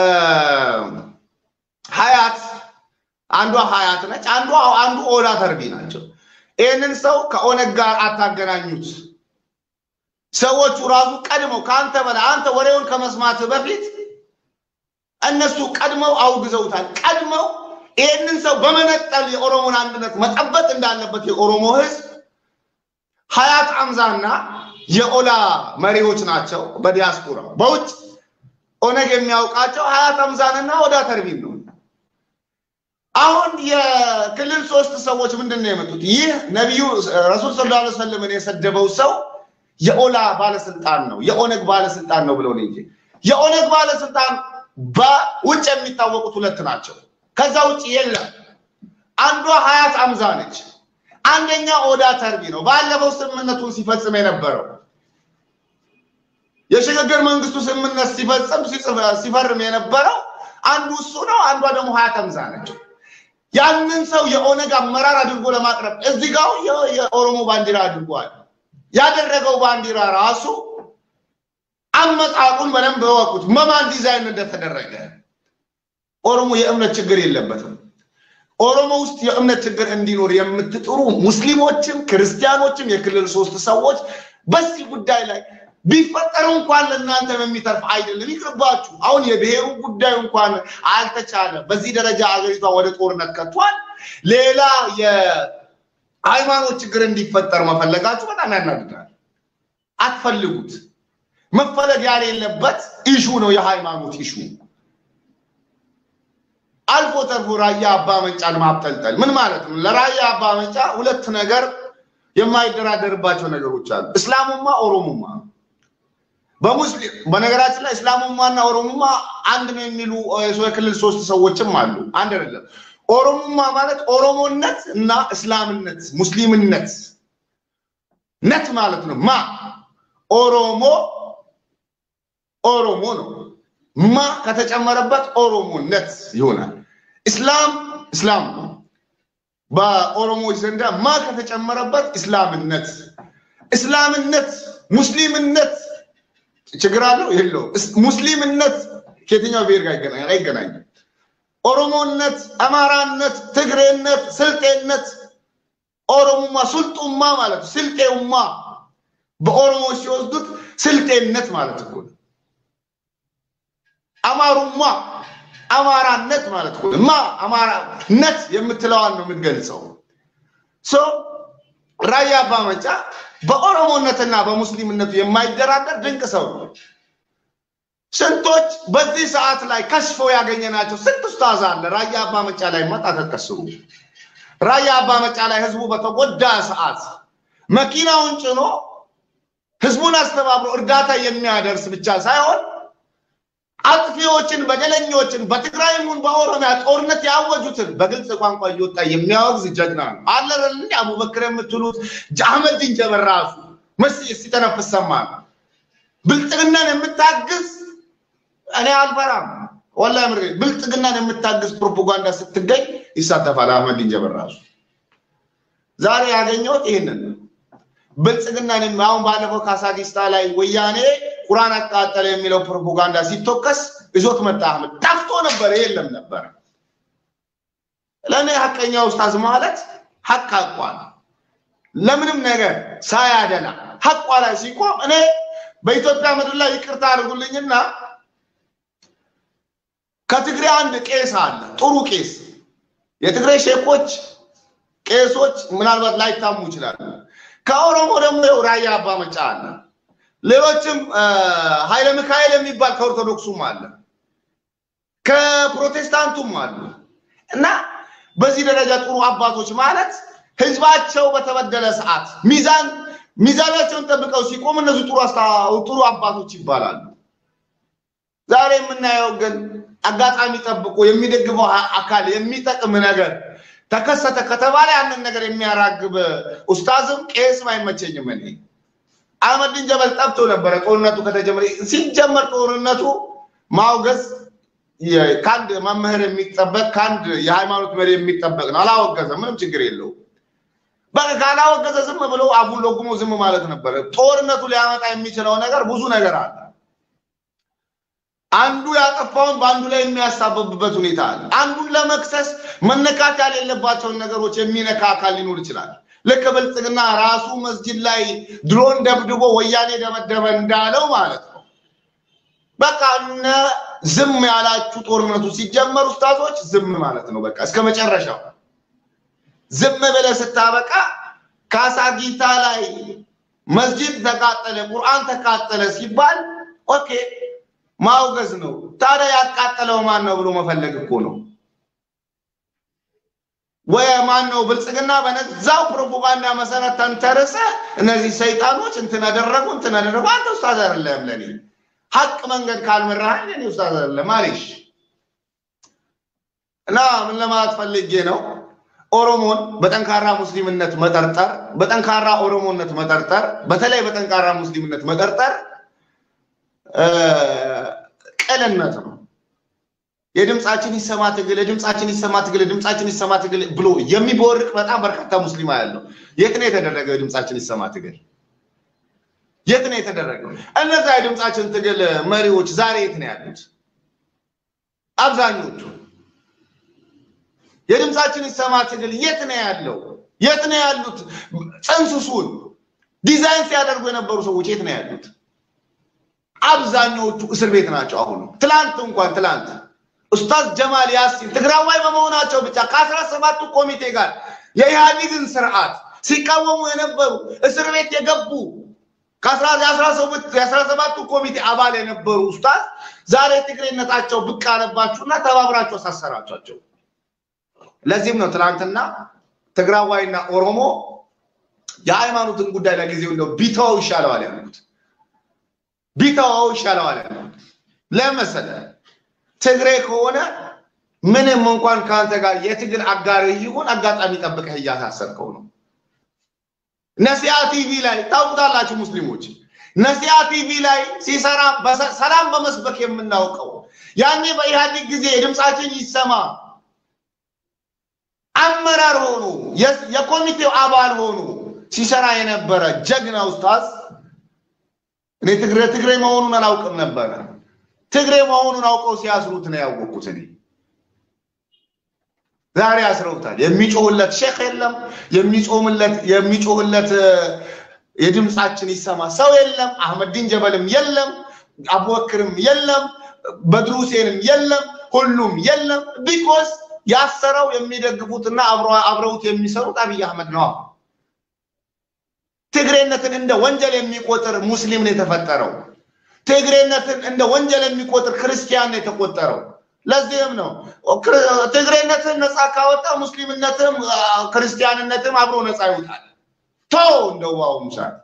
S1: ሀያት አንዷ ሀያት ነች፣ አንዷ አንዱ ኦዳ ተርቢ ናቸው። ይህንን ሰው ከኦነግ ጋር አታገናኙት። ሰዎቹ ራሱ ቀድመው ከአንተ በላይ አንተ ወሬውን ከመስማት በፊት እነሱ ቀድመው አውግዘውታል። ቀድመው ይህንን ሰው በመነጠል የኦሮሞን አንድነት መጠበቅ እንዳለበት የኦሮሞ ሕዝብ ሀያት አምዛና የኦላ መሪዎች ናቸው። በዲያስፖራ በውጭ ኦነግ የሚያውቃቸው ሀያት አምዛንና ኦዳ ተርቢን ነው። አሁን የክልል ሶስት ሰዎች ምንድን ነው የመጡት? ይህ ነቢዩ ረሱል ሰለላሁ ዐለይሂ ወሰለምን የሰደበው ሰው የኦላ ባለስልጣን ነው፣ የኦነግ ባለስልጣን ነው ብለው ነው እንጂ የኦነግ ባለስልጣን በውጭ የሚታወቁት ሁለት ናቸው። ከዛ ውጭ የለም። አንዷ ሀያት አምዛ ነች። አንደኛ ኦዳ ተርቢ ነው። ባለፈው ስምምነቱን ሲፈጽም የነበረው የሽግግር መንግስቱ ስምምነት ሲፈጽም ሲፈርም የነበረው አንዱ እሱ ነው። አንዷ ደግሞ ሀያት አምዛ ነች። ያንን ሰው የኦነግ አመራር አድርጎ ለማቅረብ እዚህ ጋር የኦሮሞ ባንዲራ አድርጓል። ያደረገው ባንዲራ ራሱ አመጣጡን በደንብ በወቁት መማን ዲዛይን እንደተደረገ። ኦሮሞ የእምነት ችግር የለበትም። ኦሮሞ ውስጥ የእምነት ችግር እንዲኖር የምትጥሩ ሙስሊሞችም ክርስቲያኖችም የክልል ሶስት ሰዎች በዚህ ጉዳይ ላይ ቢፈጠሩ እንኳን ለእናንተ የሚተርፍ አይደለም፣ ይቅርባችሁ። አሁን የብሔሩ ጉዳይ እንኳን አልተቻለ። በዚህ ደረጃ አገሪቷ ወደ ጦርነት ከቷል። ሌላ የሃይማኖት ችግር እንዲፈጠር መፈለጋችሁ በጣም ያናድዳል። አትፈልጉት። መፈለግ ያሌለበት ኢሹ ነው የሃይማኖት ኢሹ። አልፎ ተርፎ ራያ አባ መንጫን ማብጠልጠል ምን ማለት ነው? ለራያ አባ መንጫ ሁለት ነገር የማይደራደርባቸው ነገሮች አሉ። እስላሙማ ኦሮሙማ በሙስሊም በነገራችን ላይ እስላሙማና ኦሮሙማ አንድ ነው የሚሉ የክልል ሶስት ሰዎችም አሉ። አንድ አይደለም። ኦሮሙማ ማለት ኦሮሞነት እና እስላምነት ሙስሊምነት ነት ማለት ነው። ማ ኦሮሞ ኦሮሞ ነው። ማ ከተጨመረበት ኦሮሞነት ይሆናል። እስላም እስላም ነው። በኦሮሞዎች ዘንዳ ማ ከተጨመረበት እስላምነት እስላምነት ሙስሊምነት ችግር አለው የለው? ሙስሊምነት ከየትኛው ብሔር ጋር አይገናኝም። ኦሮሞነት፣ አማራነት፣ ትግሬነት፣ ስልጤነት ኦሮሞማ ሱልጡማ ማለት ስልጤውማ በኦሮሞዎች ሲወስዱት ስልጤነት ማለት እኮ ነው። አማሩማ አማራነት ማለት እኮ ማ አማራነት የምትለዋን ነው የምትገልጸው። ሶ ራያ አባ መንጫ በኦሮሞነትና በሙስሊምነቱ የማይደራደር ድንቅ ሰው ነው። ስንቶች በዚህ ሰዓት ላይ ከሽፈው ያገኘናቸው ስንት ኡስታዝ አለ። ራያ አባ መንጫ ላይ መጣ ተከስሩ። ራያ አባ መንጫ ላይ ህዝቡ በተጎዳ ሰዓት መኪናውን ጭኖ ህዝቡን አስተባብሮ እርዳታ የሚያደርስ ብቻ ሳይሆን አጥፊዎችን፣ በደለኞችን በትግራይ ይሁን በኦሮሚያ ጦርነት ያወጁትን በግልጽ ቋንቋ እየወጣ የሚያወግዝ ጀግና ነው። አለረል አቡበክር የምትሉት አህመድ ዲን ጀበል ራሱ መስ ሲተነፍስ ሰማ ነው። ብልጽግናን የምታግዝ እኔ አልፈራም። ወላሂ ምር ብልጽግናን የምታግዝ ፕሮፓጋንዳ ስትገኝ ይሳተፋል አህመዲን ጀበል ራሱ። ዛሬ ያገኘሁት ይህንን ነው። ብልጽግናን የሚ- አሁን ባለፈው ካሳጊስታ ላይ ወያኔ ቁርአን አቃጠለ የሚለው ፕሮፓጋንዳ ሲቶከስ ይዞት መጣ አህመድ። ጠፍቶ ነበር፣ የለም ነበር። ለእኔ ሀቀኛ ኡስታዝ ማለት ሀቅ ሀቋ ነው። ለምንም ነገር ሳያደላ ሀቋ ላይ ሲቆም እኔ በኢትዮጵያ ምድር ላይ ይቅርታ አድርጉልኝና ከትግሬ አንድ ቄስ አለ፣ ጥሩ ቄስ። የትግሬ ሼኮች ቄሶች ምናልባት ላይታሙ ይችላሉ። ከኦሮሞ ደግሞ ይኸው ራያ አባ መጫ አለ። ሌሎችም ኃይለ ሚካኤል የሚባል ከኦርቶዶክሱም አለ፣ ከፕሮቴስታንቱም አሉ እና በዚህ ደረጃ ጥሩ አባቶች ማለት ህዝባቸው በተበደለ ሰዓት ሚዛን ሚዛናቸውን ጠብቀው ሲቆም እነዚህ ጥሩ አስታ- ጥሩ አባቶች ይባላሉ። ዛሬ የምናየው ግን አጋጣሚ ጠብቆ የሚደግፈው አ- አካል የሚጠቅም ነገር ተከሰተ ከተባለ ያንን ነገር የሚያራግብ ኡስታዝም ቄስም አይመቸኝም። እኔ አህመዲን ጀበል ጠብቶ ነበረ ጦርነቱ ከተጀመረ ሲጀመር ጦርነቱ ማውገዝ የ- ከአንድ መምህር የሚጠበቅ ከአንድ የሃይማኖት መሪ የሚጠበቅ ነው። አላወገዘም፣ ምንም ችግር የለውም። በቃ ካላወገዘ ዝም ብሎ አፉን ለጉሞ ዝም ማለት ነበረ። ጦርነቱ ሊያመጣ የሚችለው ነገር ብዙ ነገር አለ። አንዱ ያጠፋውን በአንዱ ላይ የሚያሳበብበት ሁኔታ አለ። አንዱን ለመክሰስ መነካት ያሌለባቸውን ነገሮች የሚነካ አካል ሊኖር ይችላል። ልክ ብልጽግና ራሱ መስጂድ ላይ ድሮን ደብድቦ ወያኔ ደበደበ እንዳለው ማለት ነው። በቃ እነ ዝም ያላችሁ ጦርነቱ ሲጀመር ኡስታዞች ዝም ማለት ነው። በቃ እስከ መጨረሻው ዝም ብለህ ስታበቃ ካሳጊታ ላይ መስጂድ ተቃጠለ፣ ቁርአን ተቃጠለ ሲባል ኦኬ ማውገዝ ነው። ታዲያ ያቃጠለው ማን ነው ብሎ መፈለግ እኮ ነው። ወይ ማን ነው ብልጽግና በነዛው ፕሮፓጋንዳ መሰረት ተንተርሰ እነዚህ ሰይጣኖች እንትን አደረጉ እንትን አደረጉ። አንተ ኡስታዝ አይደለም ለኔ ሀቅ መንገድ ካልመራህ እኔ ኡስታዝ አይደለም ማለሽ እና ምን ለማለት ፈልጌ ነው ኦሮሞን በጠንካራ ሙስሊምነት መጠርጠር፣ በጠንካራ ኦሮሞነት መጠርጠር፣ በተለይ በጠንካራ ሙስሊምነት መጠርጠር እ፣ ቅልነት ነው። የድምፃችን ይሰማ ትግል፣ የድምፃችን ይሰማ ትግል፣ የድምፃችን ይሰማ ትግል ብሎ የሚቦርቅ በጣም በርካታ ሙስሊም ያለው የት ነው የተደረገው? የድምፃችን ይሰማ ትግል የት ነው የተደረገው? እነዛ የድምፃችን ትግል መሪዎች ዛሬ የት ነው ያሉት? አብዛኞቹ የድምፃችን ይሰማ ትግል የት ነው ያለው? የት ነው ያሉት? ጽንስሱን ዲዛይን ሲያደርጉ የነበሩ ሰዎች የት ነው ያሉት? አብዛኛዎቹ እስር ቤት ናቸው። አሁኑ ትላንት እንኳን ትላንት ኡስታዝ ጀማል ያሲን ትግራዋይ በመሆናቸው ብቻ ከአስራ ሰባቱ ኮሚቴ ጋር የኢህአዴግን ስርዓት ሲቃወሙ የነበሩ እስር ቤት የገቡ የአስራ ሰባቱ ኮሚቴ አባል የነበሩ ኡስታዝ ዛሬ ትግሬነታቸው ብቅ አለባችሁና ተባብራችሁ አሳሰራችኋቸው። ለዚህም ነው ትናንትና ትግራዋይና ኦሮሞ የሃይማኖትን ጉዳይ ለጊዜው እንደው ቢተወው ይሻለዋል ያሉት ቢተወው ይሻለዋል ያሉት ለምን መሰለህ? ትግሬ ከሆነ ምንም እንኳን ከአንተ ጋር የትግል አጋርህ ይሁን አጋጣሚ ጠብቀህ እያሳሰርከው ነው። ነሲያ ቲቪ ላይ ታውቁታላችሁ ሙስሊሞች፣ ነሲያ ቲቪ ላይ ሲሰራ ሰላም በመስበክ የምናውቀው ያኔ በኢህአዴግ ጊዜ የድምፃችን ይሰማ አመራር ሆኖ የኮሚቴው አባል ሆኖ ሲሰራ የነበረ ጀግና ኡስታዝ እኔ ትግሬ ትግሬ መሆኑን አላውቅም ነበረ። ትግሬ መሆኑን አውቀው ሲያስሩት ነው ያወቅኩት እኔ። ዛሬ አስረውታል። የሚጮህለት ሼክ የለም፣ የሚጾምለት የሚጮህለት የድምፃችን ይሰማ ሰው የለም። አህመዲን ጀበልም የለም፣ አቡበክርም የለም፣ በድሩ ሁሴንም የለም፣ ሁሉም የለም። ቢኮስ ያሰረው የሚደግፉትና አብረውት የሚሰሩት አብይ አህመድ ነው። ትግሬነትን እንደ ወንጀል የሚቆጥር ሙስሊም ነው የተፈጠረው። ትግሬነትን እንደ ወንጀል የሚቆጥር ክርስቲያን ነው የተቆጠረው። ለዚህም ነው ትግሬነትን ነፃ ካወጣ ሙስሊምነትም ክርስቲያንነትም አብሮ ነፃ ይወጣል። ቶ እንደው በአሁኑ ሰዓት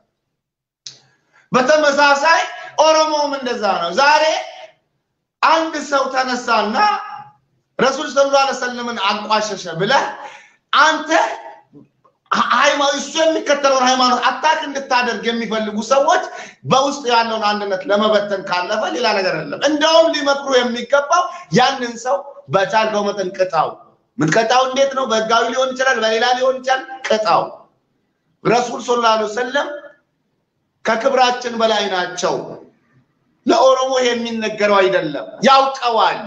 S1: በተመሳሳይ ኦሮሞም እንደዛ ነው። ዛሬ አንድ ሰው ተነሳና ረሱል ሰለላሁ ዐለይሂ ወሰለምን አንቋሸሸ ብለህ አንተ ሃይማኖት እሱ የሚከተለውን ሃይማኖት አታክ እንድታደርግ የሚፈልጉ ሰዎች በውስጥ ያለውን አንድነት ለመበተን ካለፈ ሌላ ነገር የለም። እንደውም ሊመክሩ የሚገባው ያንን ሰው በቻልከው መጠን ቅጣው። ምትቀጣው እንዴት ነው? በህጋዊ ሊሆን ይችላል፣ በሌላ ሊሆን ይችላል። ቅጣው። ረሱል ሰለላሁ ዐለይሂ ወሰለም ከክብራችን በላይ ናቸው። ለኦሮሞ ይሄ የሚነገረው አይደለም፣ ያውቀዋል።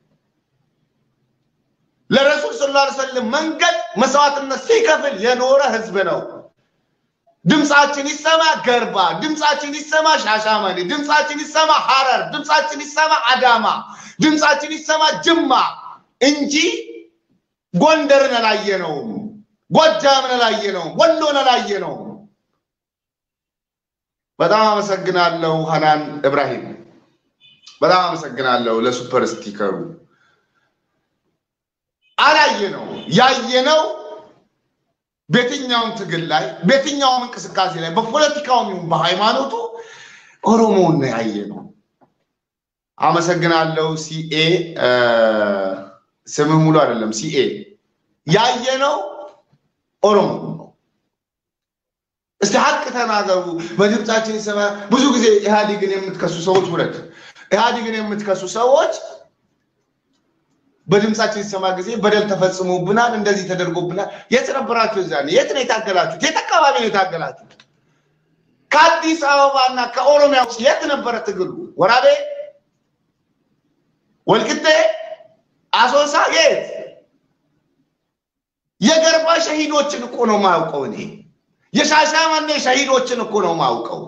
S1: ለረሱል ሰለላሁ ዐለይሂ ወሰለም መንገድ መስዋዕትነት ሲከፍል የኖረ ህዝብ ነው። ድምፃችን ይሰማ ገርባ፣ ድምፃችን ይሰማ ሻሻመኔ፣ ድምፃችን ይሰማ ሐረር፣ ድምፃችን ይሰማ አዳማ፣ ድምፃችን ይሰማ ጅማ እንጂ ጎንደርን አላየነውም፣ ጎጃምን አላየነውም፣ ወሎን አላየነውም። በጣም አመሰግናለሁ ሀናን እብራሂም፣ በጣም አመሰግናለሁ ለሱፐር ስቲከሩ። አላየነው ያየነው በየትኛውም ትግል ላይ በየትኛውም እንቅስቃሴ ላይ በፖለቲካውም ይሁን በሃይማኖቱ ኦሮሞውን ነው ያየነው። አመሰግናለሁ ሲኤ ስምህ ሙሉ አይደለም ሲኤ ያየነው ኦሮሞ ነው። እስቲ ሀቅ ተናገሩ። በድምፃችን ይሰማ። ብዙ ጊዜ ኢህአዲግን የምትከሱ ሰዎች ውረድ። ኢህአዲግን የምትከሱ ሰዎች በድምፃችን ሲሰማ ጊዜ በደል ተፈጽሞብናል፣ እንደዚህ ተደርጎብናል። የት ነበራችሁ? እዛ የት ነው የታገላችሁት? የት አካባቢ ነው የታገላችሁት? ከአዲስ አበባ እና ከኦሮሚያ ውስጥ የት ነበረ ትግሉ? ወራቤ፣ ወልቅጤ፣ አሶሳ፣ የት? የገርባ ሸሂዶችን እኮ ነው ማውቀው እኔ። የሻሻመኔ ሸሂዶችን እኮ ነው ማውቀው።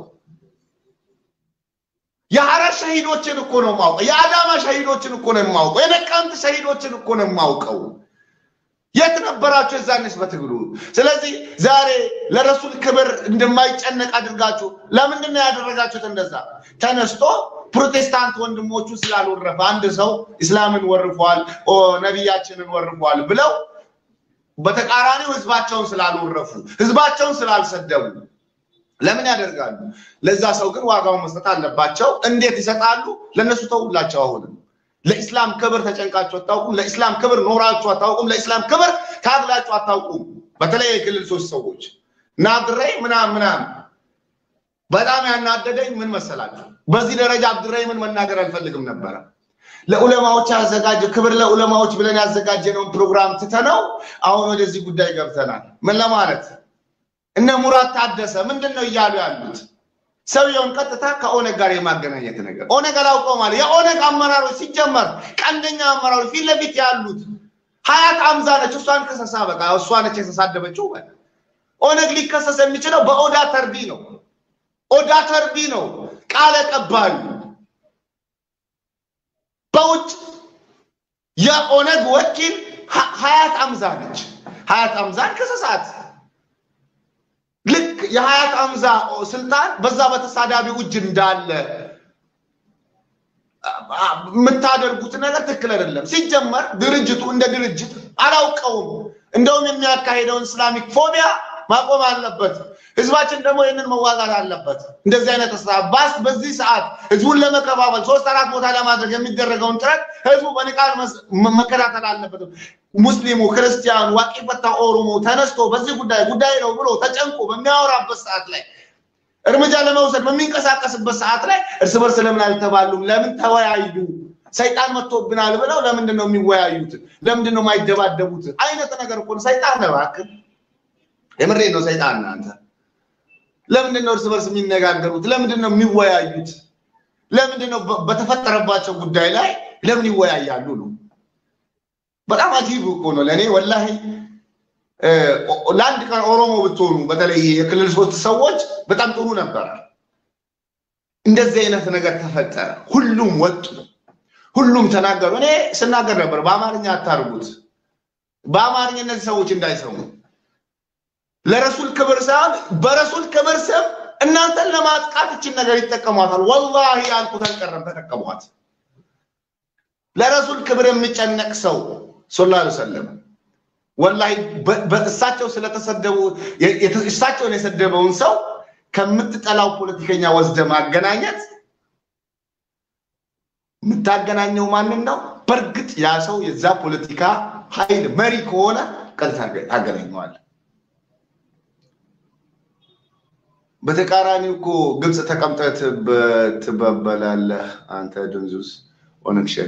S1: የሐረር ሸሂዶችን እኮ ነው የማውቀው። የአዳማ ሸሂዶችን እኮ ነው የማውቀው። የነቀምት ሸሂዶችን እኮ ነው የማውቀው። የት ነበራችሁ የዛኔስ በትግሉ? ስለዚህ ዛሬ ለረሱል ክብር እንደማይጨነቅ አድርጋችሁ ለምንድን ነው ያደረጋችሁት? እንደዛ ተነስቶ ፕሮቴስታንት ወንድሞቹ ስላልወረፈ አንድ ሰው እስላምን ወርፏል፣ ነቢያችንን ወርፏል ብለው በተቃራኒው ህዝባቸውን ስላልወረፉ ህዝባቸውን ስላልሰደቡ ለምን ያደርጋሉ? ለዛ ሰው ግን ዋጋውን መስጠት አለባቸው። እንዴት ይሰጣሉ? ለእነሱ ተውላቸው። አሁንም ለኢስላም ክብር ተጨንቃችሁ አታውቁም። ለኢስላም ክብር ኖራችሁ አታውቁም። ለኢስላም ክብር ታግላችሁ አታውቁም። በተለይ የክልል ሶስት ሰዎች ናድረይ ምናምን ምናምን በጣም ያናደደኝ ምን መሰላችሁ? በዚህ ደረጃ አብዱራሂምን መናገር አልፈልግም ነበረ። ለዑለማዎች ያዘጋጀ ክብር ለዑለማዎች ብለን ያዘጋጀነውን ፕሮግራም ትተነው አሁን ወደዚህ ጉዳይ ገብተናል። ምን ለማለት እነ ሙራት ታደሰ ምንድን ነው እያሉ ያሉት? ሰውየውን ቀጥታ ከኦነግ ጋር የማገናኘት ነገር ኦነግ አላውቀው ማለት የኦነግ አመራሮች ሲጀመር ቀንደኛ አመራሮች ፊት ለፊት ያሉት ሀያት አምዛ ነች። እሷን ከሰሳ በቃ እሷ ነች የተሳደበችው። ኦነግ ሊከሰስ የሚችለው በኦዳ ተርቢ ነው። ኦዳ ተርቢ ነው ቃለ ቀባዩ በውጭ የኦነግ ወኪል ሀያት አምዛ ነች። ሀያት አምዛን ከሰሳት። ልክ የሀያት አምዛ ስልጣን በዛ በተሳዳቢው እጅ እንዳለ የምታደርጉት ነገር ትክክል አይደለም። ሲጀመር ድርጅቱ እንደ ድርጅት አላውቀውም። እንደውም የሚያካሄደውን ኢስላሚክ ፎቢያ ማቆም አለበት። ህዝባችን ደግሞ ይህንን መዋጋት አለበት። እንደዚህ አይነት ባስ በዚህ ሰዓት ህዝቡን ለመከፋፈል ሶስት አራት ቦታ ለማድረግ የሚደረገውን ጥረት ህዝቡ በንቃት መከታተል አለበት። ሙስሊሙ፣ ክርስቲያኑ፣ ዋቂ ፈታ ኦሮሞ ተነስቶ በዚህ ጉዳይ ጉዳይ ነው ብሎ ተጨንቆ በሚያወራበት ሰዓት ላይ እርምጃ ለመውሰድ በሚንቀሳቀስበት ሰዓት ላይ እርስ በርስ ለምን አልተባሉም? ለምን ተወያዩ? ሰይጣን መጥቶብናል ብለው ለምንድን ነው የሚወያዩት? ለምንድን ነው የማይደባደቡት? አይነት ነገር እኮ ነው። ሰይጣን ነው እባክህ፣ የምሬ ነው። ሰይጣን አንተ ለምንድን ነው እርስ በርስ የሚነጋገሩት? ለምንድን ነው የሚወያዩት? ለምንድን ነው በተፈጠረባቸው ጉዳይ ላይ ለምን ይወያያሉ ነው? በጣም አጂብ እኮ ነው ለእኔ ወላሂ። ለአንድ ቀን ኦሮሞ ብትሆኑ በተለይ የክልል ሶስት ሰዎች በጣም ጥሩ ነበረ። እንደዚህ አይነት ነገር ተፈጠረ። ሁሉም ወጡ፣ ሁሉም ተናገሩ። እኔ ስናገር ነበር በአማርኛ አታርጉት፣ በአማርኛ እነዚህ ሰዎች እንዳይሰሙ ለረሱል ክብር ሳይሆን በረሱል ክብር ስም እናንተን ለማጥቃት እችን ነገር ይጠቀሟታል። ወላሂ ያልኩት አልቀረም፣ ተጠቀሟት። ለረሱል ክብር የሚጨነቅ ሰው ሰለላሁ ዐለይሂ ወሰለም ወላሂ በእሳቸው ስለተሰደቡ እሳቸውን የሰደበውን ሰው ከምትጠላው ፖለቲከኛ ወስደ ማገናኘት የምታገናኘው ማንን ነው? በእርግጥ ያ ሰው የዛ ፖለቲካ ኃይል መሪ ከሆነ ቀጥታ ታገናኘዋል። በተቃራኒው እኮ ግብፅ ተቀምጠህ ትበ- ትበበላለህ አንተ ድንዙዝ ኦነግ ሸኔ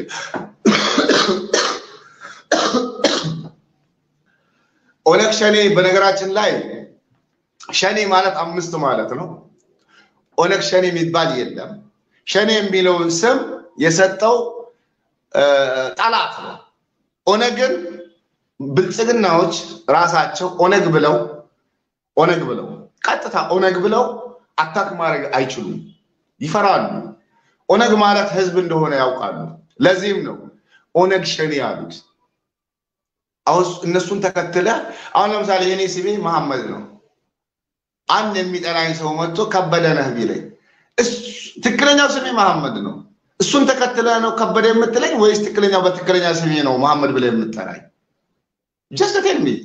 S1: ኦነግ ሸኔ በነገራችን ላይ ሸኔ ማለት አምስት ማለት ነው። ኦነግ ሸኔ የሚባል የለም። ሸኔ የሚለውን ስም የሰጠው እ፣ ጠላት ነው። ኦነግን ብልጽግናዎች ራሳቸው ኦነግ ብለው ኦነግ ብለው ቀጥታ ኦነግ ብለው አታክ ማድረግ አይችሉም፣ ይፈራሉ። ኦነግ ማለት ህዝብ እንደሆነ ያውቃሉ። ለዚህም ነው ኦነግ ሸኔ ያሉት። አሁን እነሱን ተከትለ አሁን ለምሳሌ የኔ ስሜ መሐመድ ነው። አንድ የሚጠላኝ ሰው መጥቶ ከበደ ነህ ቢለኝ እሱ- ትክክለኛው ስሜ መሐመድ ነው። እሱን ተከትለ ነው ከበደ የምትለኝ ወይስ ትክክለኛው በትክክለኛ ስሜ ነው መሐመድ ብለህ የምጠራኝ? ጀስት ቴል ሚ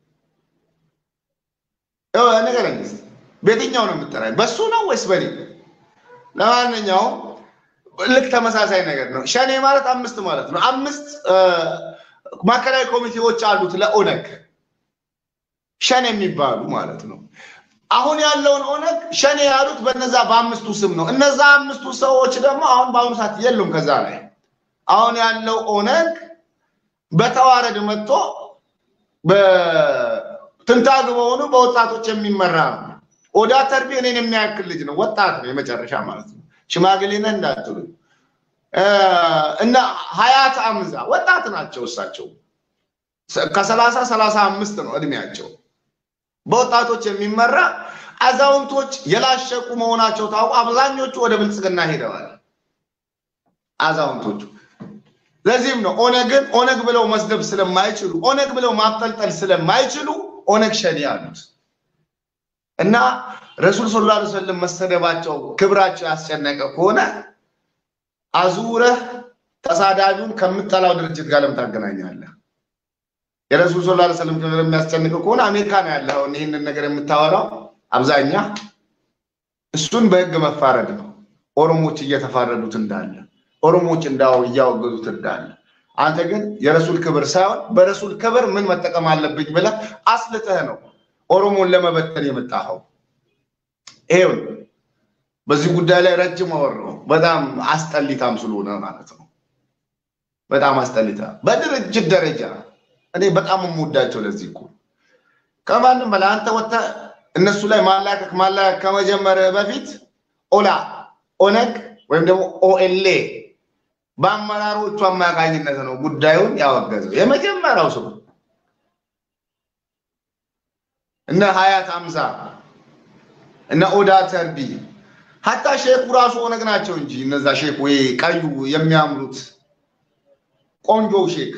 S1: ንገረኝ እስኪ። በየትኛው ነው የምጠራኝ? በሱ ነው ወይስ በኔ? ለማንኛውም ልክ ተመሳሳይ ነገር ነው። ሸኔ ማለት አምስት ማለት ነው። አምስት እ፣ ማዕከላዊ ኮሚቴዎች አሉት ለኦነግ ሸኔ የሚባሉ ማለት ነው። አሁን ያለውን ኦነግ ሸኔ ያሉት በነዛ በአምስቱ ስም ነው። እነዛ አምስቱ ሰዎች ደግሞ አሁን በአሁኑ ሰዓት የሉም። ከዛ ላይ አሁን ያለው ኦነግ በተዋረድ መጥቶ በትንታግ በሆኑ በወጣቶች የሚመራ ነው። ኦዳ ተርቢ እኔን የሚያክል ልጅ ነው። ወጣት ነው፣ የመጨረሻ ማለት ነው። ሽማግሌ ነህ እንዳትሉ እ፣ እና ሀያት አምዛ ወጣት ናቸው። እሳቸው ከሰላሳ ሰላሳ አምስት ነው እድሜያቸው። በወጣቶች የሚመራ አዛውንቶች የላሸቁ መሆናቸው ታውቁ። አብዛኞቹ ወደ ብልጽግና ሄደዋል አዛውንቶቹ። ለዚህም ነው ኦነግን ኦነግ ብለው መስደብ ስለማይችሉ ኦነግ ብለው ማብጠልጠል ስለማይችሉ ኦነግ ሸኔ አሉት እና ረሱል ሰለላሁ ዐለይሂ ወሰለም መሰደባቸው ክብራቸው ያስጨነቀ ከሆነ አዙረህ ተሳዳቢውን ከምጠላው ድርጅት ጋር ለምን ታገናኛለህ? የረሱል ሰለላሁ ዐለይሂ ወሰለም ክብር የሚያስጨንቅ ከሆነ አሜሪካ ነው ያለው ይህንን ነገር የምታወራው አብዛኛ እሱን በህግ መፋረድ ነው። ኦሮሞች እየተፋረዱት እንዳለ ኦሮሞች እንዳው እያወገዙት እንዳለ አንተ ግን የረሱል ክብር ሳይሆን በረሱል ክብር ምን መጠቀም አለብኝ ብለህ አስልተህ ነው ኦሮሞን ለመበተን የመጣኸው። ይሄው ነው። በዚህ ጉዳይ ላይ ረጅም አወራሁ። በጣም አስጠሊታም ስለሆነ ማለት ነው። በጣም አስጠሊታ በድርጅት ደረጃ እኔ በጣም የምወዳቸው ለዚህ እኮ ከማንም በላይ አንተ ወጥተህ እነሱ ላይ ማላከክ ማላከክ ከመጀመርህ በፊት ኦላ ኦነግ ወይም ደግሞ ኦኤልኤ በአመራሮቹ አማካኝነት ነው ጉዳዩን ያወገዘው የመጀመሪያው ሰው እነ ሀያት አምሳ እነ ኦዳ ተርቢ ሀታ ሼኩ ራሱ ኦነግ ናቸው እንጂ እነዛ ሼክ ወይ ቀዩ የሚያምሩት ቆንጆው ሼክ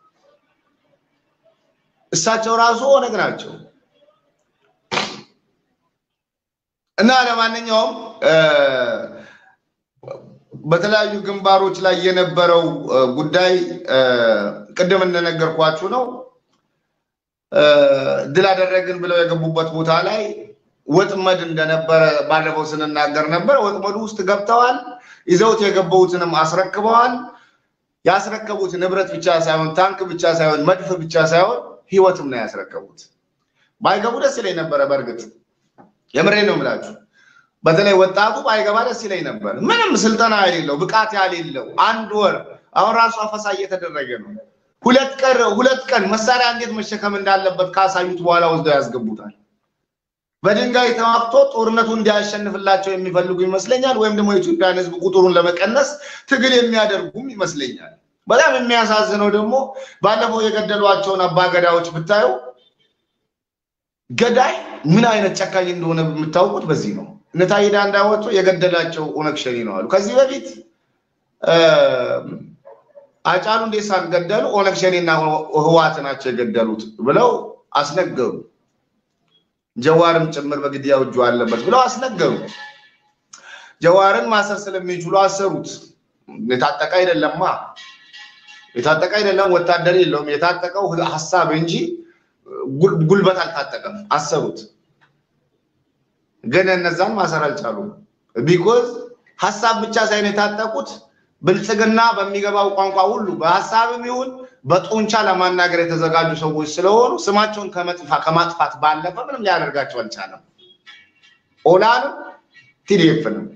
S1: እሳቸው ራሱ ኦነግ ናቸው። እና ለማንኛውም በተለያዩ ግንባሮች ላይ የነበረው ጉዳይ ቅድም እንደነገርኳችሁ ነው። ድል አደረግን ብለው የገቡበት ቦታ ላይ ወጥመድ እንደነበረ ባለፈው ስንናገር ነበር። ወጥመዱ ውስጥ ገብተዋል። ይዘውት የገቡትንም አስረክበዋል። ያስረከቡት ንብረት ብቻ ሳይሆን ታንክ ብቻ ሳይሆን መድፍ ብቻ ሳይሆን ህይወትም ነው ያስረከቡት። ባይገቡ ደስ ይለኝ ነበረ። በእርግጥ የምሬ ነው የምላችሁ። በተለይ ወጣቱ ባይገባ ደስ ይለኝ ነበር። ምንም ስልጠና የሌለው ብቃት ያሌለው አንድ ወር አሁን ራሱ አፈሳ እየተደረገ ነው። ሁለት ቀን ሁለት ቀን መሳሪያ እንዴት መሸከም እንዳለበት ካሳዩት በኋላ ወስደው ያስገቡታል። በድንጋይ ተዋግቶ ጦርነቱ እንዲያሸንፍላቸው የሚፈልጉ ይመስለኛል። ወይም ደግሞ የኢትዮጵያን ህዝብ ቁጥሩን ለመቀነስ ትግል የሚያደርጉም ይመስለኛል። በጣም የሚያሳዝነው ደግሞ ባለፈው የገደሏቸውን አባገዳዎች ብታዩ ገዳይ ምን አይነት ጨካኝ እንደሆነ የምታውቁት በዚህ ነው። እነ ታዬ ዳንዳ ወጥቶ የገደላቸው ኦነግ ሸኔ ነው አሉ። ከዚህ በፊት አጫሉ እንዴሳን ገደሉ፣ ኦነግ ሸኔና ህዋት ናቸው የገደሉት ብለው አስነገሩ። ጀዋርም ጭምር በግድያው እጁ አለበት ብለው አስነገሩ። ጀዋርን ማሰር ስለሚችሉ አሰሩት። የታጠቀ አይደለማ፣ የታጠቀ አይደለም፣ ወታደር የለውም። የታጠቀው ሀሳብ እንጂ ጉልበት አልታጠቀም። አሰሩት። ግን እነዛን ማሰር አልቻሉም። ቢኮዝ ሀሳብ ብቻ ሳይሆን የታጠቁት ብልጽግና በሚገባው ቋንቋ ሁሉ በሀሳብም ይሁን በጡንቻ ለማናገር የተዘጋጁ ሰዎች ስለሆኑ ስማቸውን ከማጥፋት ባለፈ ምንም ሊያደርጋቸው አልቻለም። ኦላንም ቲዲኤፍንም።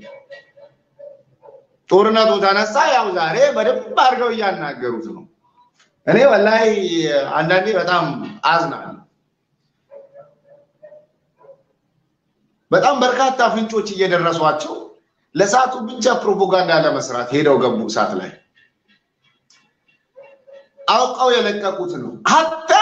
S1: ጦርነቱ ተነሳ። ያው ዛሬ በደንብ አድርገው እያናገሩት ነው። እኔ ወላሂ አንዳንዴ በጣም አዝናለሁ። በጣም በርካታ ፍንጮች እየደረሷቸው ለሰዓቱ ብቻ ፕሮፓጋንዳ ለመስራት ሄደው ገቡ እሳት ላይ አውቀው የለቀቁት ነው። ሀታ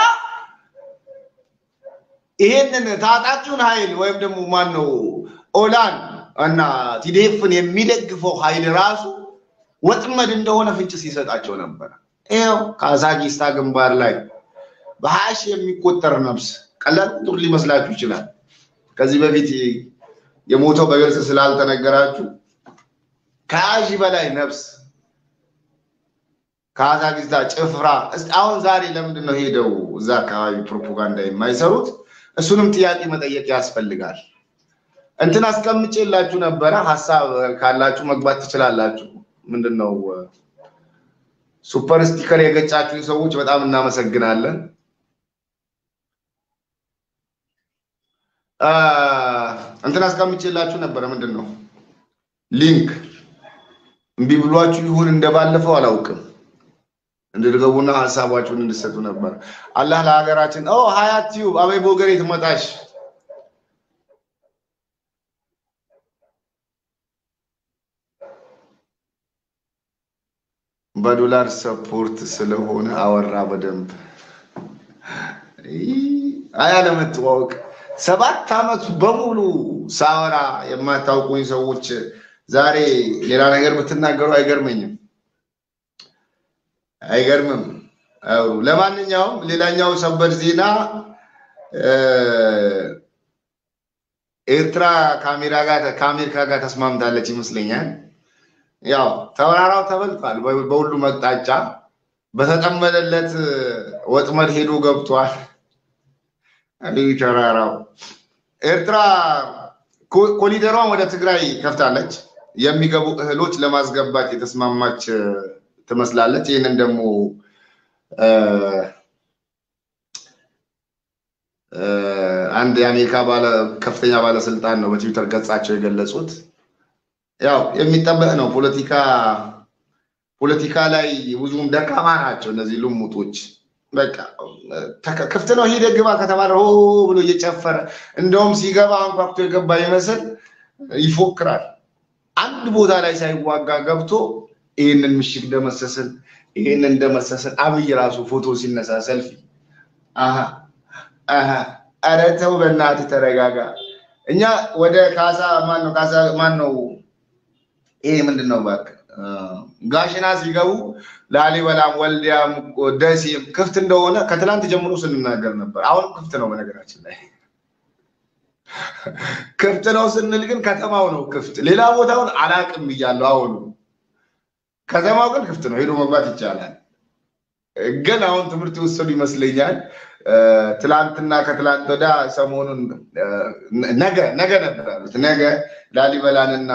S1: ይሄንን ታጣቂውን ኃይል ወይም ደግሞ ማን ነው ኦላን እና ቲዴፍን የሚደግፈው ኃይል ራሱ ወጥመድ እንደሆነ ፍንጭ ሲሰጣቸው ነበር። ይኸው ካዛኪስታ ግንባር ላይ በሀያ ሺህ የሚቆጠር ነፍስ ቀላል ቁጥር ሊመስላችሁ ይችላል። ከዚህ በፊት የሞተው በግልጽ ስላልተነገራችሁ ከሀያ ሺህ በላይ ነፍስ ካዛኪስታ ጭፍራ። አሁን ዛሬ ለምንድን ነው ሄደው እዛ አካባቢ ፕሮፓጋንዳ የማይሰሩት? እሱንም ጥያቄ መጠየቅ ያስፈልጋል። እንትን አስቀምጬላችሁ ነበረ። ሀሳብ ካላችሁ መግባት ትችላላችሁ። ምንድን ነው ሱፐር ስቲከር የገጫችሁን ሰዎች በጣም እናመሰግናለን። እንትን አስቀምጬላችሁ ነበረ። ምንድን ነው ሊንክ እምቢ ብሏችሁ ይሁን እንደባለፈው አላውቅም እንድትገቡና ሀሳባችሁን እንድሰጡ ነበር። አላህ ለሀገራችን ኦ ሀያት ቲዩብ አበይ ቦገሬ ትመጣሽ በዶላር ሰፖርት ስለሆነ አወራ በደንብ አያለመተዋወቅ ሰባት ዓመት በሙሉ ሳወራ የማታውቁኝ ሰዎች ዛሬ ሌላ ነገር ብትናገሩ አይገርመኝም። አይገርምም። አውሩ። ለማንኛውም ሌላኛው ሰበር ዜና ኤርትራ ካሜራ ጋር ከአሜሪካ ጋር ተስማምታለች ይመስለኛል። ያው ተወራራው ተበልቷል። በሁሉም አቅጣጫ በተጠመደለት ወጥመድ ሄዶ ገብቷል። አብይ ተራራው ኤርትራ ኮሊደሯን ወደ ትግራይ ከፍታለች። የሚገቡ እህሎች ለማስገባት የተስማማች ትመስላለች። ይህንን ደግሞ አንድ የአሜሪካ ከፍተኛ ባለስልጣን ነው በትዊተር ገጻቸው የገለጹት። ያው የሚጠበቅ ነው። ፖለቲካ ፖለቲካ ላይ ብዙም ደካማ ናቸው እነዚህ ልሙጦች። በቃ ክፍት ነው ሂደህ ግባ ከተባለ ሆ ብሎ እየጨፈረ እንደውም ሲገባ አንኳኩቶ የገባ ይመስል ይፎክራል። አንድ ቦታ ላይ ሳይዋጋ ገብቶ ይህንን ምሽግ ደመሰስን፣ ይህንን ደመሰስን። አብይ ራሱ ፎቶ ሲነሳ ሰልፊ ኧረ ተው በእናትህ ተረጋጋ። እኛ ወደ ካሳ ማን ነው ካሳ ማን ነው ይሄ ምንድን ነው እባክህ ጋሽና ሲገቡ ላሊበላም ወልዲያም ደሴም ክፍት እንደሆነ ከትላንት ጀምሮ ስንናገር ነበር። አሁንም ክፍት ነው። በነገራችን ላይ ክፍት ነው ስንል ግን ከተማው ነው ክፍት፣ ሌላ ቦታውን አላቅም ብያለሁ። አሁኑ ከተማው ግን ክፍት ነው፣ ሄዶ መግባት ይቻላል። ግን አሁን ትምህርት የወሰዱ ይመስለኛል። ትላንትና ከትላንት ወዳ ሰሞኑን ነገ ነገ ነበር ያሉት ነገ ላሊበላንና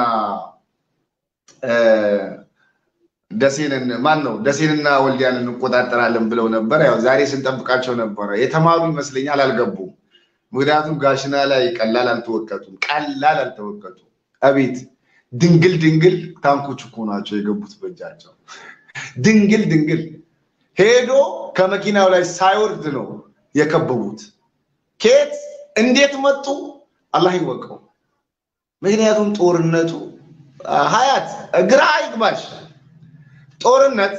S1: ደሴንን ማን ነው ደሴንና ወልዲያን እንቆጣጠራለን ብለው ነበር። ያው ዛሬ ስንጠብቃቸው ነበረ። የተማሩ ይመስለኛል፣ አልገቡም። ምክንያቱም ጋሽና ላይ ቀላል አልተወቀጡም፣ ቀላል አልተወቀጡም። አቤት ድንግል ድንግል ታንኮች እኮ ናቸው የገቡት በእጃቸው። ድንግል ድንግል ሄዶ ከመኪናው ላይ ሳይወርድ ነው የከበቡት። ኬት እንዴት መጡ አላህ ይወቀው። ምክንያቱም ጦርነቱ ሀያት ግራ ይግባሽ። ጦርነት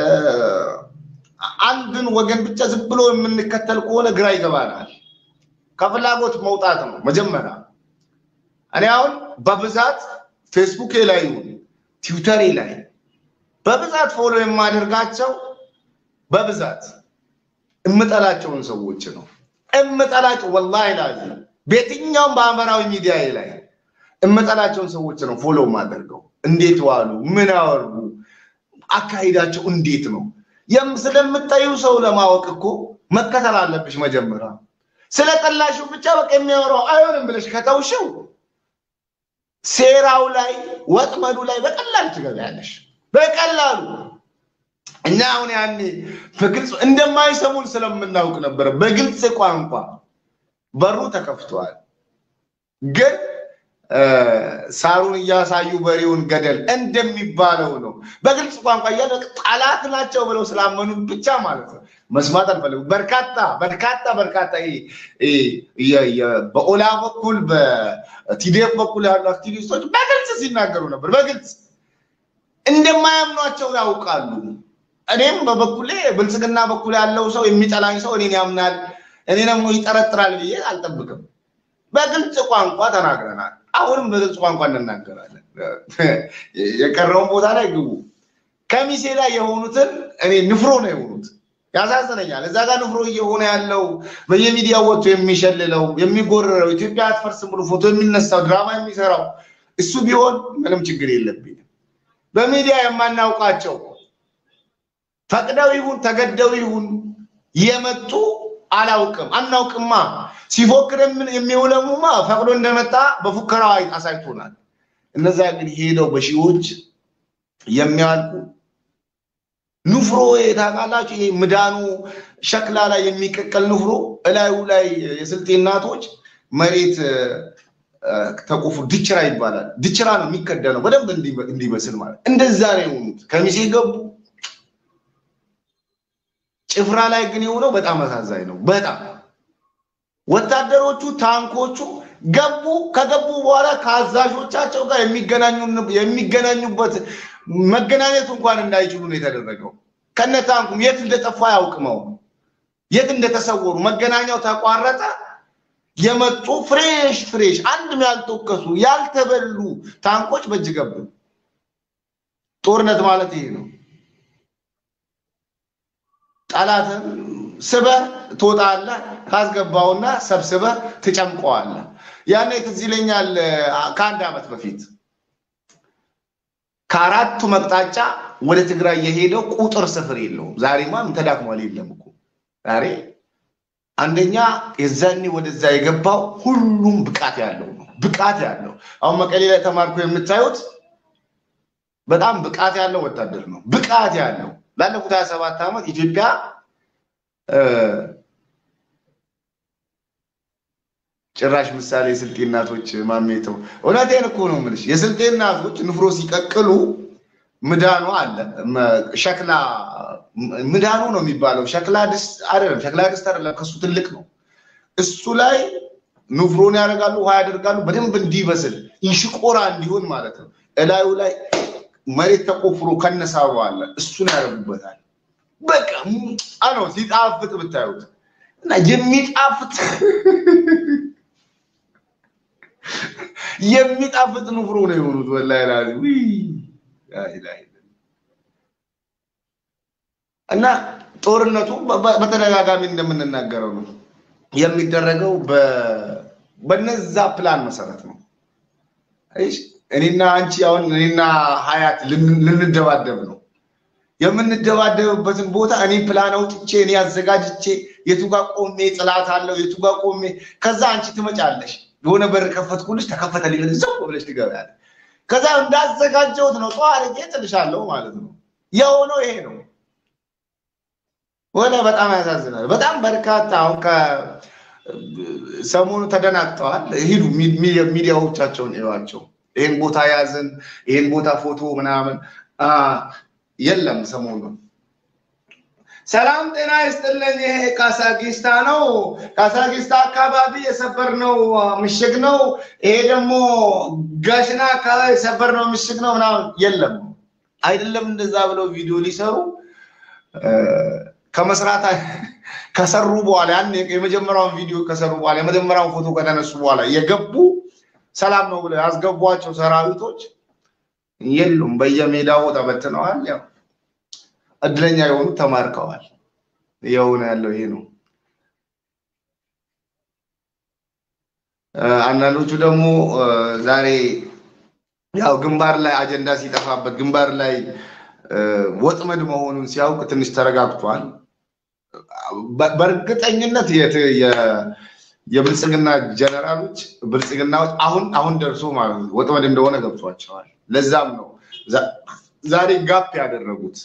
S1: አንድን ወገን ብቻ ዝም ብሎ የምንከተል ከሆነ ግራ ይገባናል። ከፍላጎት መውጣት ነው መጀመሪያ። እኔ አሁን በብዛት ፌስቡኬ ላይ ይሁን ትዊተሬ ላይ በብዛት ፎሎ የማደርጋቸው በብዛት እምጠላቸውን ሰዎች ነው እምጠላቸው። ወላሂ ላዚም በየትኛውም በማህበራዊ ሚዲያ ላይ እምጠላቸውን ሰዎች ነው ፎሎ የማደርገው። እንዴት ዋሉ? ምን አወሩ? አካሂዳቸው እንዴት ነው? ስለምታዩ ሰው ለማወቅ እኮ መከተል አለብሽ መጀመሪያ። ስለጠላሽው ብቻ በቃ የሚያወራው አይሆንም ብለሽ ከተውሽው ሴራው ላይ ወጥመዱ ላይ በቀላሉ ትገቢያለሽ። በቀላሉ እኛ አሁን ያኔ በግልጽ እንደማይሰሙን ስለምናውቅ ነበረ። በግልጽ ቋንቋ በሩ ተከፍቷል። ግን ሳሩን እያሳዩ በሬውን ገደል እንደሚባለው ነው። በግልጽ ቋንቋ እያለ ጠላት ናቸው ብለው ስላመኑ ብቻ ማለት ነው መስማት አልፈለጉም። በርካታ በርካታ በርካታ በኦላ በኩል በቲዲኤፍ በኩል ያሉ አክቲቪስቶች በግልጽ ሲናገሩ ነበር። በግልጽ እንደማያምኗቸው ያውቃሉ። እኔም በበኩሌ ብልጽግና በኩል ያለው ሰው የሚጠላኝ ሰው እኔን ያምናል፣ እኔ ደግሞ ይጠረጥራል ብዬ አልጠብቅም። በግልጽ ቋንቋ ተናግረናል። አሁንም በግልጽ ቋንቋ እንናገራለን። የቀረውን ቦታ ላይ ግቡ። ከሚሴ ላይ የሆኑትን እኔ ንፍሮ ነው የሆኑት። ያሳዝነኛል። እዛ ጋር ንፍሮ እየሆነ ያለው በየሚዲያው ወጥቶ የሚሸልለው የሚጎረረው ኢትዮጵያ አትፈርስም ብሎ ፎቶ የሚነሳው ድራማ የሚሰራው እሱ ቢሆን ምንም ችግር የለብኝም። በሚዲያ የማናውቃቸው ፈቅደው ይሁን ተገደው ይሁን የመጡ አላውቅም፣ አናውቅማ። ሲፎክር የሚውለሙማ ፈቅዶ እንደመጣ በፉከራው አሳይቶናል። እነዛ ግን ሄደው በሺዎች የሚያልቁ ንፍሮ ታውቃላችሁ? ይሄ ምዳኑ ሸክላ ላይ የሚቀቀል ንፍሮ እላዩ ላይ የስልጤ እናቶች መሬት ተቆፉ ድችራ ይባላል። ድችራ ነው የሚከደነው በደንብ እንዲበስል ማለት እንደዛ ነው የሆኑት። ከሚሴ ገቡ። ጭፍራ ላይ ግን የሆነው በጣም አሳዛኝ ነው። በጣም ወታደሮቹ ታንኮቹ ገቡ። ከገቡ በኋላ ከአዛዦቻቸው ጋር የሚገናኙበት መገናኘት እንኳን እንዳይችሉ ነው የተደረገው። ከነ ታንኩም የት እንደጠፋ ያውቅመው የት እንደተሰወሩ መገናኛው ተቋረጠ። የመጡ ፍሬሽ ፍሬሽ አንድም ያልተወከሱ ያልተበሉ ታንኮች በእጅ ገቡ። ጦርነት ማለት ይሄ ነው። ጠላትን ስበህ ትወጣለህ፣ ካስገባውና ሰብስበህ ትጨምቀዋለህ። ያኔ ትዝ ይለኛል ከአንድ ዓመት በፊት ከአራቱ መቅጣጫ ወደ ትግራይ የሄደው ቁጥር ስፍር የለውም። ዛሬማ ተዳክሟል። የለም እኮ ዛሬ አንደኛ የዛኔ ወደዛ የገባው ሁሉም ብቃት ያለው ነው። ብቃት ያለው አሁን መቀሌ ላይ ተማርኮ የምታዩት በጣም ብቃት ያለው ወታደር ነው። ብቃት ያለው ላለፉት ሀያ ሰባት ዓመት ኢትዮጵያ ጭራሽ ምሳሌ የስልጤ እናቶች ማሜተው እውነቴን እኮ ነው የምልሽ። የስልጤ እናቶች ንፍሮ ሲቀቅሉ ምዳኑ አለ ሸክላ ምዳኑ ነው የሚባለው። ሸክላ ድስት አይደለም፣ ሸክላ ድስት አይደለም፣ ከሱ ትልቅ ነው። እሱ ላይ ንፍሮን ያደርጋሉ፣ ውሃ ያደርጋሉ፣ በደንብ እንዲበስል እንሽቆራ እንዲሆን ማለት ነው። እላዩ ላይ መሬት ተቆፍሮ ከነሳሩ አለ፣ እሱን ያደርጉበታል። በቃ ነው ሲጣፍጥ ብታዩት እና የሚጣፍጥ የሚጣፍጥ ንፍሮ ነው የሆኑት። ወላሂ ላዚ እና ጦርነቱ በተደጋጋሚ እንደምንናገረው ነው የሚደረገው በነዛ ፕላን መሰረት ነው። እኔና አንቺ አሁን እኔና ሀያት ልንደባደብ ነው። የምንደባደብበትን ቦታ እኔ ፕላን አውጥቼ እኔ አዘጋጅቼ የቱ ጋ ቆሜ ጥላት አለው የቱ ጋ ቆሜ ከዛ አንቺ ትመጫለሽ የሆነ በር ከፈትኩልሽ ተከፈተልኝ ዘው ብለሽ ትገቢያለሽ። ከዛ እንዳዘጋጀሁት ነው ጠዋ አድርጌ ጥልሻለሁ ማለት ነው። የሆነው ይሄ ነው። ወደ በጣም ያሳዝናል። በጣም በርካታ አሁን ሰሞኑ ተደናግጠዋል። ሂዱ ሚዲያዎቻቸውን እዩዋቸው። ይህን ቦታ ያዝን፣ ይህን ቦታ ፎቶ ምናምን የለም ሰሞኑን ሰላም ጤና ይስጥልኝ። ይሄ ካሳጊስታ ነው። ካሳጊስታ አካባቢ የሰበርነው ምሽግ ነው። ይሄ ደግሞ ጋሽና አካባቢ የሰበርነው ምሽግ ነው ምናምን የለም። አይደለም እንደዛ ብለው ቪዲዮ ሊሰሩ ከመስራት ከሰሩ በኋላ ያን የመጀመሪያውን ቪዲዮ ከሰሩ በኋላ የመጀመሪያውን ፎቶ ከተነሱ በኋላ የገቡ ሰላም ነው ብለው ያስገቧቸው ሰራዊቶች የሉም። በየሜዳው ተበትነዋል። ያው እድለኛ የሆኑት ተማርከዋል። የሆነ ያለው ይሄ ነው። አንዳንዶቹ ደግሞ ዛሬ ያው ግንባር ላይ አጀንዳ ሲጠፋበት ግንባር ላይ ወጥመድ መሆኑን ሲያውቅ ትንሽ ተረጋግቷል። በእርግጠኝነት የብልጽግና ጀነራሎች ብልጽግናዎች አሁን አሁን ደርሶ ማለት ነው ወጥመድ እንደሆነ ገብቷቸዋል። ለዛም ነው ዛሬ ጋፕ ያደረጉት።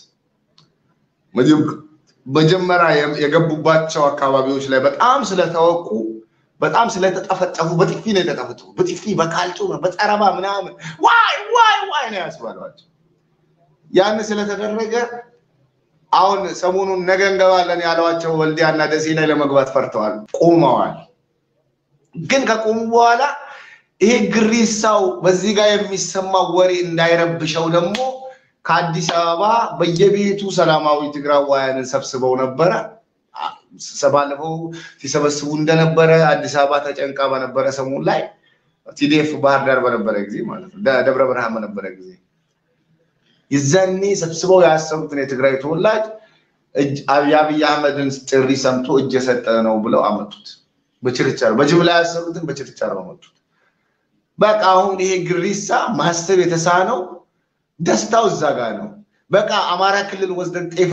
S1: መጀመሪያ የገቡባቸው አካባቢዎች ላይ በጣም ስለተወቁ በጣም ስለተጠፈጠፉ በጥፊ ነው የተጠፈጠፉ። በጥፊ በካልጮ በጠረባ ምናምን ዋይ ዋይ ዋይ ነው ያስባሏቸው። ያን ስለተደረገ አሁን ሰሞኑን ነገ እንገባለን ያሏቸው ወልዲያና ደሴ ላይ ለመግባት ፈርተዋል፣ ቆመዋል። ግን ከቆሙ በኋላ ይሄ ግሪሳው በዚህ ጋር የሚሰማው ወሬ እንዳይረብሸው ደግሞ ከአዲስ አበባ በየቤቱ ሰላማዊ ትግራዋያንን ሰብስበው ነበረ። ባለፈው ሲሰበስቡ እንደነበረ አዲስ አበባ ተጨንቃ በነበረ ሰሞን ላይ ቲዲኤፍ ባህር ዳር በነበረ ጊዜ ማለት ነው፣ ደብረ ብርሃን በነበረ ጊዜ ይዘኔ ሰብስበው ያሰሩትን የትግራይ ተወላጅ የአብይ አህመድን ጥሪ ሰምቶ እጅ የሰጠ ነው ብለው አመጡት። በችርቻሮ በጅምላ ያሰሩትን በችርቻሮ አመጡት። በቃ አሁን ይሄ ግሪሳ ማሰብ የተሳነው ደስታው እዛ ጋር ነው። በቃ አማራ ክልል ወስደን ጤፍ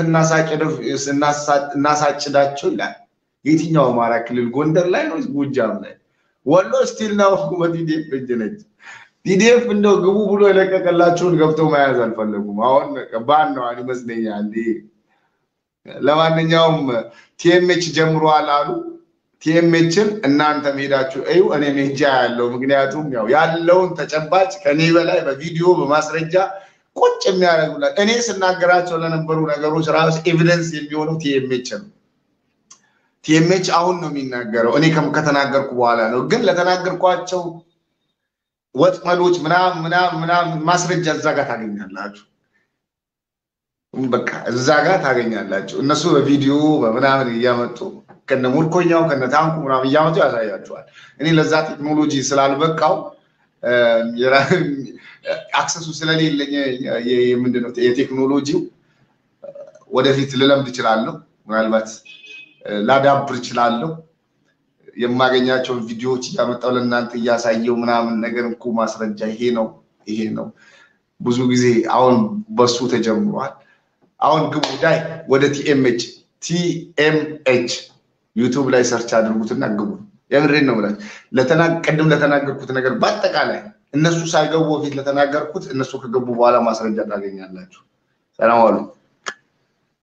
S1: እናሳጭዳቸው ይላል። የትኛው አማራ ክልል? ጎንደር ላይ ነው? ጎጃም ላይ? ወሎ ስቲል ነው በቲዲኤፍ እጅ ነች። ቲዲኤፍ እንደው ግቡ ብሎ የለቀቀላቸውን ገብተው መያዝ አልፈለጉም። አሁን ባን ነው ይመስለኛል። ለማንኛውም ቲኤምኤች ጀምሯል አሉ። ቲኤምኤችን እናንተ ሄዳችሁ እዩ፣ እኔ ሜጃ ያለው ምክንያቱም ያው ያለውን ተጨባጭ ከኔ በላይ በቪዲዮ በማስረጃ ቁጭ የሚያደርጉላት እኔ ስናገራቸው ለነበሩ ነገሮች ራሱ ኤቪደንስ የሚሆነው ቲኤምኤች ነው። ቲኤምኤች አሁን ነው የሚናገረው፣ እኔ ከተናገርኩ በኋላ ነው። ግን ለተናገርኳቸው ወጥመዶች ምናምን ምናምን ምናምን ማስረጃ እዛ ጋር ታገኛላችሁ። በቃ እዛ ጋር ታገኛላችሁ። እነሱ በቪዲዮ በምናምን እያመጡ ከነ ሙልኮኛው ከነ ታንኩ ምናምን እያመጡ ያሳያቸዋል። እኔ ለዛ ቴክኖሎጂ ስላልበቃው አክሰሱ ስለሌለኝ ምንድነው የቴክኖሎጂው ወደፊት ልለምድ እችላለሁ። ምናልባት ላዳብር እችላለሁ። የማገኛቸውን ቪዲዮዎች እያመጣው ለእናንተ እያሳየው ምናምን ነገር እኮ ማስረጃ ይሄ ነው ይሄ ነው። ብዙ ጊዜ አሁን በሱ ተጀምሯል። አሁን ግቡ ዳይ ወደ ቲኤምኤች ቲኤምኤች ዩቱብ ላይ ሰርች አድርጉትና ግቡ። የምሬን ነው ብላችሁ ቅድም ለተናገርኩት ነገር በአጠቃላይ እነሱ ሳይገቡ በፊት ለተናገርኩት እነሱ ከገቡ በኋላ ማስረጃ ታገኛላችሁ። ሰላም ዋሉ።